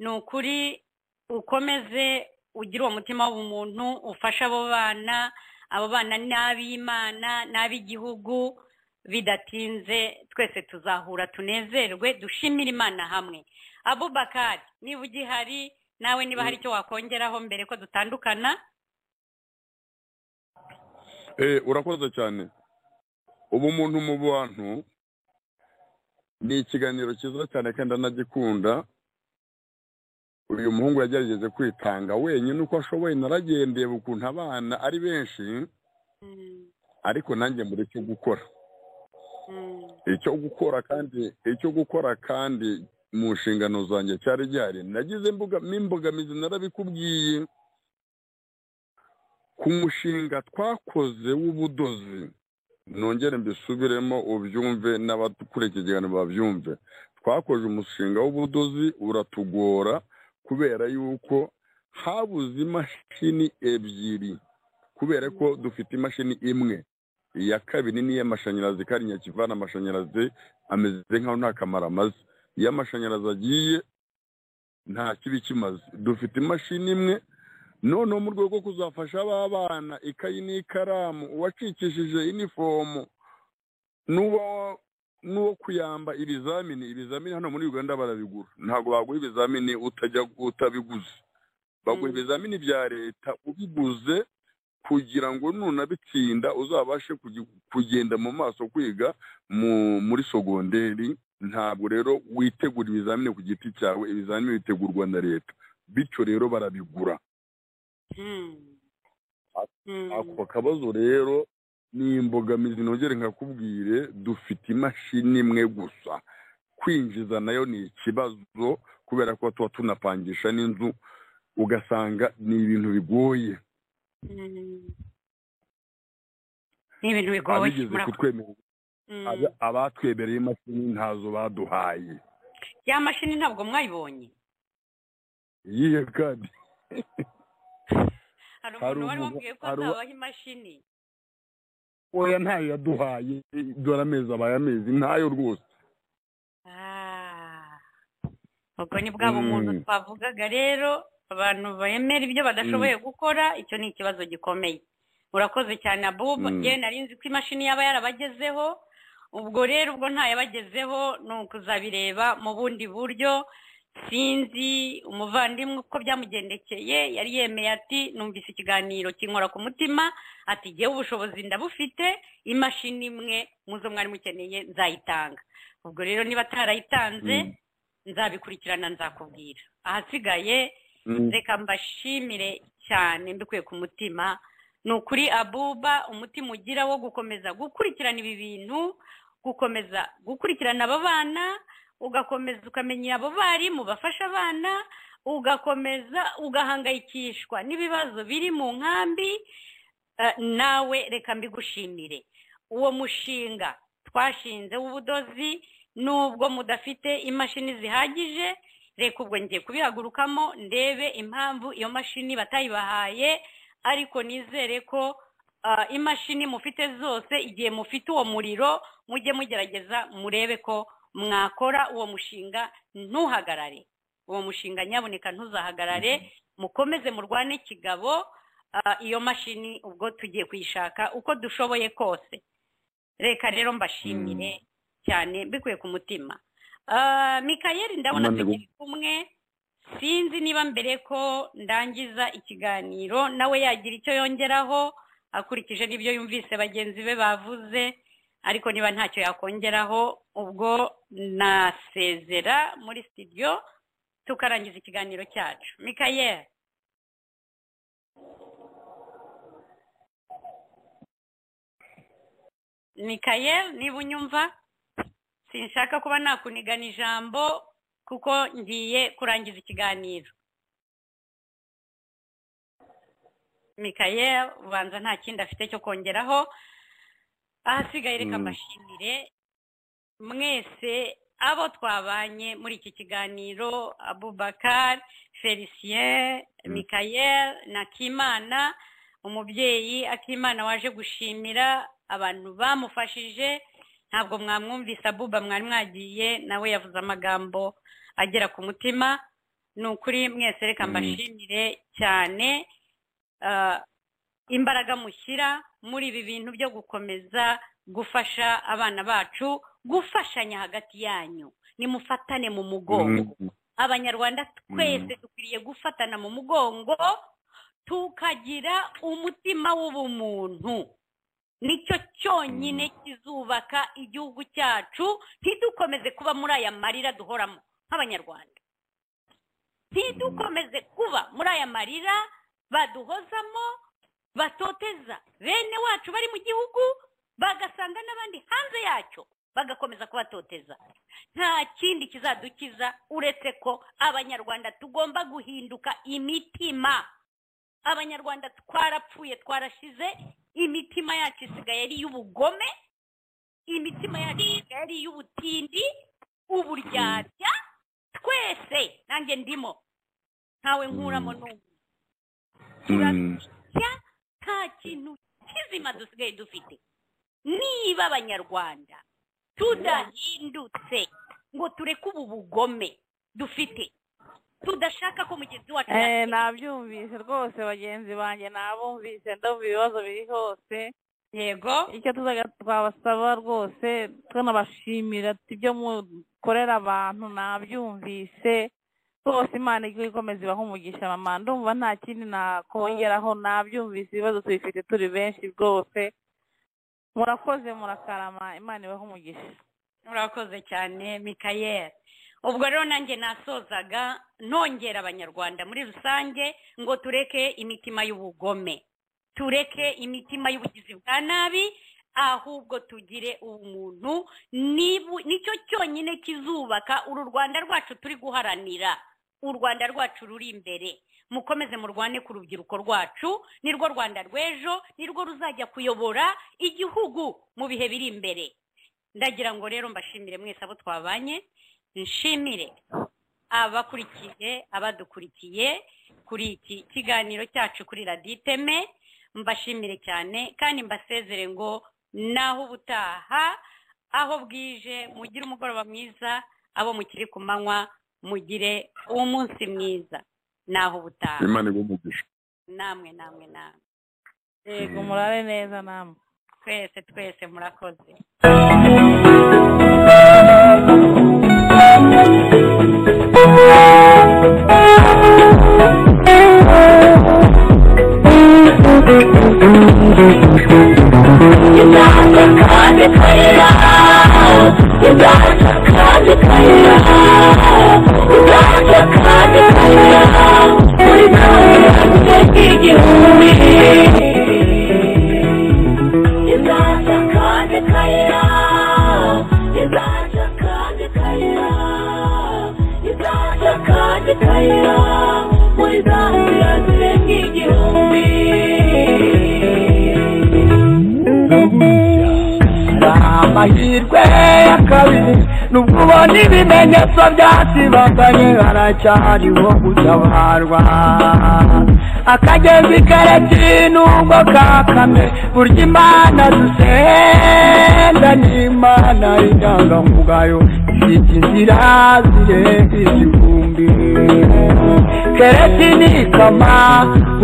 ni ukuri ukomeze ugira uwo mutima w'umuntu ufasha abo bana abo bana ni ab'imana ni ab'igihugu bidatinze twese tuzahura tunezerwe dushimire imana hamwe abubakari niba ugihari nawe niba hari icyo wakongeraho mbere ko dutandukana Eh, urakoze cyane ubumuntu mu bantu ni ikiganiro cyiza cyane kandi anagikunda uyu muhungu yagerageje kwitanga wenyine uko ashoboye naragendeye ukuntu abana ari benshi ariko nanjye mbura icyo gukora icyo gukora kandi icyo gukora kandi mu nshingano zanjye cyari gihari nagize imbogamizi imbogamizi narabikubwiye ku mushinga twakoze w'ubudozi nongere mbisubiremo ubyumve n'abakuriye iki kiganiro babyumve twakoze umushinga w'ubudozi uratugora kubera yuko habuze imashini ebyiri kubera ko dufite imashini imwe iya kabiri ni iy'amashanyarazi kandi nyakivana amashanyarazi ameze nkaho nta kamaro amaze iyo amashanyarazi agiye nta kibi kimaze dufite imashini imwe noneho mu rwego rwo kuzafasha ba bana ikayi n'ikaramu uwacikishije inifomu n'uwo n'uwo kuyamba ibizamini ibizamini hano muri uganda barabigura ntabwo baguha ibizamini utajya utabiguze baguha ibizamini bya leta ubiguze kugira ngo nunabitsinda uzabashe kugi- kugenda mu maso kwiga mu muri sogonderi ntabwo rero witegura ibizamini ku giti cyawe ibizamini bitegurwa na leta bityo rero barabigura ako kabazo rero ni imbogamizi nongere nkakubwire dufite imashini imwe gusa kwinjiza nayo ni ikibazo kubera ko tuba tunapangisha n'inzu ugasanga ni ibintu bigoye ni ibintu bigoye abigeze murakoze kutwemerera Mm. aba- abatwemereye imashini ntazo baduhaye ya mashini ntabwo mwayibonye iyihe kandi hari Hari umuntu wari umuntu- wabwiye ko hari uwa- azabaha imashini oya ntayo yaduhaye dore amezi abaye amezi ntayo rwose Ah. ubwo ni bwa bumuntu Mm. twavugaga rero abantu bemera ibyo badashoboye gukora icyo ni ikibazo gikomeye urakoze cyane abubu Mm. yewe nari nzi ko imashini yaba yarabagezeho ubwo rero ubwo ntayabagezeho ni ukuzabireba mu bundi buryo sinzi umuvandimwe uko byamugendekeye yari yemeye ati numvise ikiganiro kinkora ku mutima ati jyewe ubushobozi ndabufite imashini imwe mu zo mwari mukeneye nzayitanga ubwo rero niba atarayitanze nzabikurikirana nzakubwira ahasigaye Mm. reka mbashimire cyane mbikuye ku mutima ni ukuri abuba umutima ugira wo gukomeza gukurikirana ibi bintu gukomeza gukurikirana aba bana ugakomeza ukamenya abo barimu bafasha abana ugakomeza ugahangayikishwa n'ibibazo biri mu nkambi Eh, nawe reka mbigushimire uwo mushinga twashinze w'ubudozi nubwo mudafite imashini zihagije reka ubwo ngiye kubihagurukamo ndebe impamvu iyo mashini batayibahaye ariko nizere ko ah, imashini mufite zose igihe mufite uwo muriro mujye mugerageza murebe ko mwakora uwo mushinga ntuhagarare uwo mushinga nyaboneka ntuzahagarare mukomeze murwane kigabo ah, iyo mashini ubwo tugiye kuyishaka uko dushoboye kose reka rero mbashimire cyane mbikuye ku mutima Ah, mikayeli ndabona Amanegu. tukiri kumwe sinzi niba mbere ko ndangiza ikiganiro nawe yagira icyo yongeraho akurikije n'ibyo yumvise bagenzi be bavuze ariko niba ntacyo yakongeraho ubwo nasezera muri studio tukarangiza ikiganiro cyacu mikayeli mikayeli niba unyumva sinshaka kuba nakunigana ijambo kuko ngiye kurangiza ikiganiro mikayeli ubanza nta kindi afite cyo kongeraho ahasigaye reka Mm. mbashimire mwese abo twabanye muri iki kiganiro abubakar felicien mikayel na kimana umubyeyi akimana waje gushimira abantu bamufashije ntabwo mwamwumvise abuba mwari mwagiye nawe yavuze amagambo agera ku mutima ni ukuri mwese reka Mm. mbashimire cyane ah, imbaraga mushyira muri ibi bintu byo gukomeza gufasha abana bacu gufashanya hagati yanyu nimufatane mu mugongo abanyarwanda twese dukwiriye gufatana mu mugongo tukagira umutima w'ubumuntu nicyo cyonyine kizubaka igihugu cyacu ntidukomeze kuba muri aya marira duhoramo nk'abanyarwanda ntidukomeze kuba muri aya marira baduhozamo batoteza bene wacu bari mu gihugu bagasanga n'abandi hanze yacyo bagakomeza kubatoteza nta kindi kizadukiza uretse ko abanyarwanda tugomba guhinduka imitima abanyarwanda twarapfuye twarashize imitima yacu isigaye ari iy'ubugome imitima yacu isigaye ari iy'ubutindi uburyarya twese nanjye ndimo ntawe nkuramo n'umwe turabya nta kintu kizima dusigaye dufite niba abanyarwanda tudahindutse ngo tureke ubu bugome dufite tudashaka ko mugenzi wacu Eh, yatsinda. nabyumvise rwose bagenzi banjye nabumvise ndumva ibibazo biri hose yego icyo tuzaga twabasaba rwose tunabashimira ati ibyo mukorera abantu nabyumvise rwose imana ijya ikomeza ibaha umugisha mama ndumva nta kindi nakongeraho nabyumvise ibibazo tubifite turi benshi rwose murakoze murakarama imana ibaha umugisha urakoze cyane mikayeli ubwo rero nanjye nasozaga nongera abanyarwanda muri rusange ngo tureke imitima y'ubugome tureke imitima y'ubugizi bwa nabi ahubwo tugire umuntu nibu- nicyo cyonyine kizubaka uru rwanda rwacu turi guharanira u rwanda rwacu ruri imbere mukomeze murwane ku rubyiruko rwacu nirwo rwanda rw'ejo nirwo ruzajya kuyobora igihugu mu bihe biri imbere ndagira ngo rero mbashimire mwese abo twabanye nshimire abakurikiye abadukurikiye kuri iki kiganiro cyacu kuri radiyo iteme mbashimire cyane kandi mbasezere ngo naho ubutaha aho bwije mugire umugoroba mwiza abo mukiri ku manywa mugire umunsi mwiza naho ubutaha imana iwe umugisha namwe namwe namwe yego murare neza namwe twese twese murakoze amahirwe ya kabiri nubwo ubona ibimenyetso byatibaganye haracyariho gutabarwa akagezi karekire nubwo kakame burya imana dusenga Imana n'Imana indangamugayo ifite inzira zirengeje igihumbi keretse nikama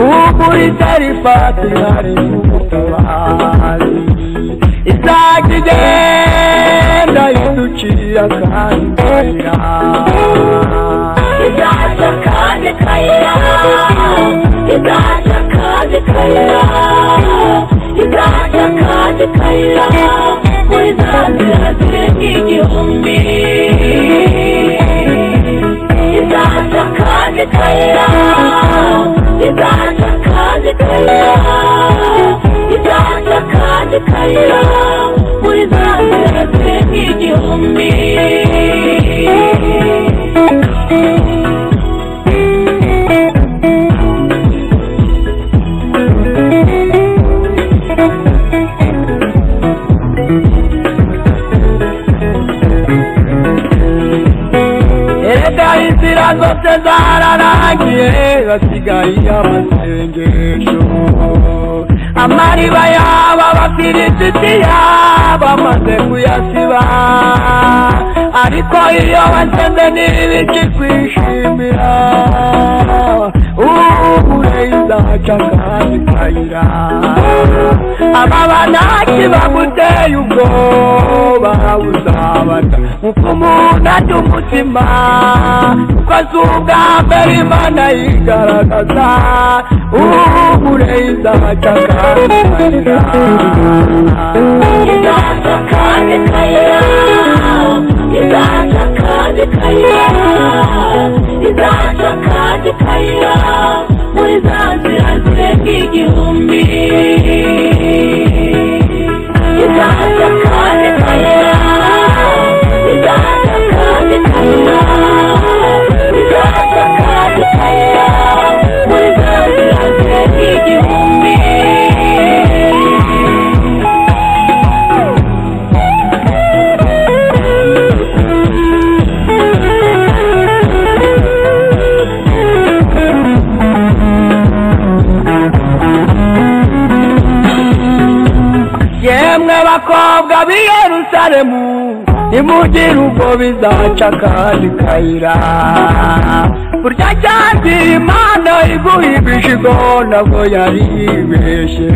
ukuri itarifati hari n'ubutabazi isaga igenda iduciye akandi kayira igaca akandi kayira igaca akandi kayira igaca akandi kayira muri za nzira zirenga igihumbi igaca akandi kayira igaca akandi kayira igaca akandi kayira muri za nzira zirenga igihumbi erega inzira zose zararangiye basigaye amasengesho amariba yaba bafilisiti bamaze kuyasiba ariko iyo basenze n'ibiki kwishimira ubure izaca kandi kayira ababa ntakibaguteye ubwoba uzabata uko umuntu ajya umutima kuko azi ubwa mbere imana yigaragaza ubure izaca kandi kayira izaca kandi kayira izaca kandi kayira izaca kandi kayira muri za nzira zirenga igihumbi izaca kandi kayira izaca kandi kayira izaca kandi kayira muri za nzira zirenga igihumbi yemwe bakobwa b'i yerusalemu nimugire ubwo bizaca akandi kayira burya cyangwa imana iguha ibishigo nabwo yari yibeshye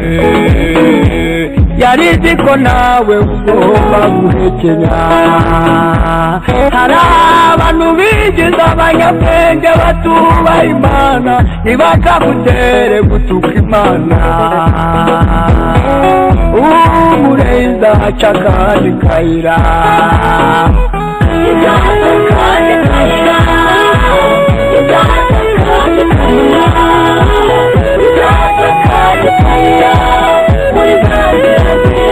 yari izi ko nawe ugomba guhekenya hari abantu bigize abanyabwenge batubaha imana ntibakagutere gutuka imana umureza aca akandi kayira izaza akandi kayira izaza akandi kayira izaza akandi kayira muri za nzira ziri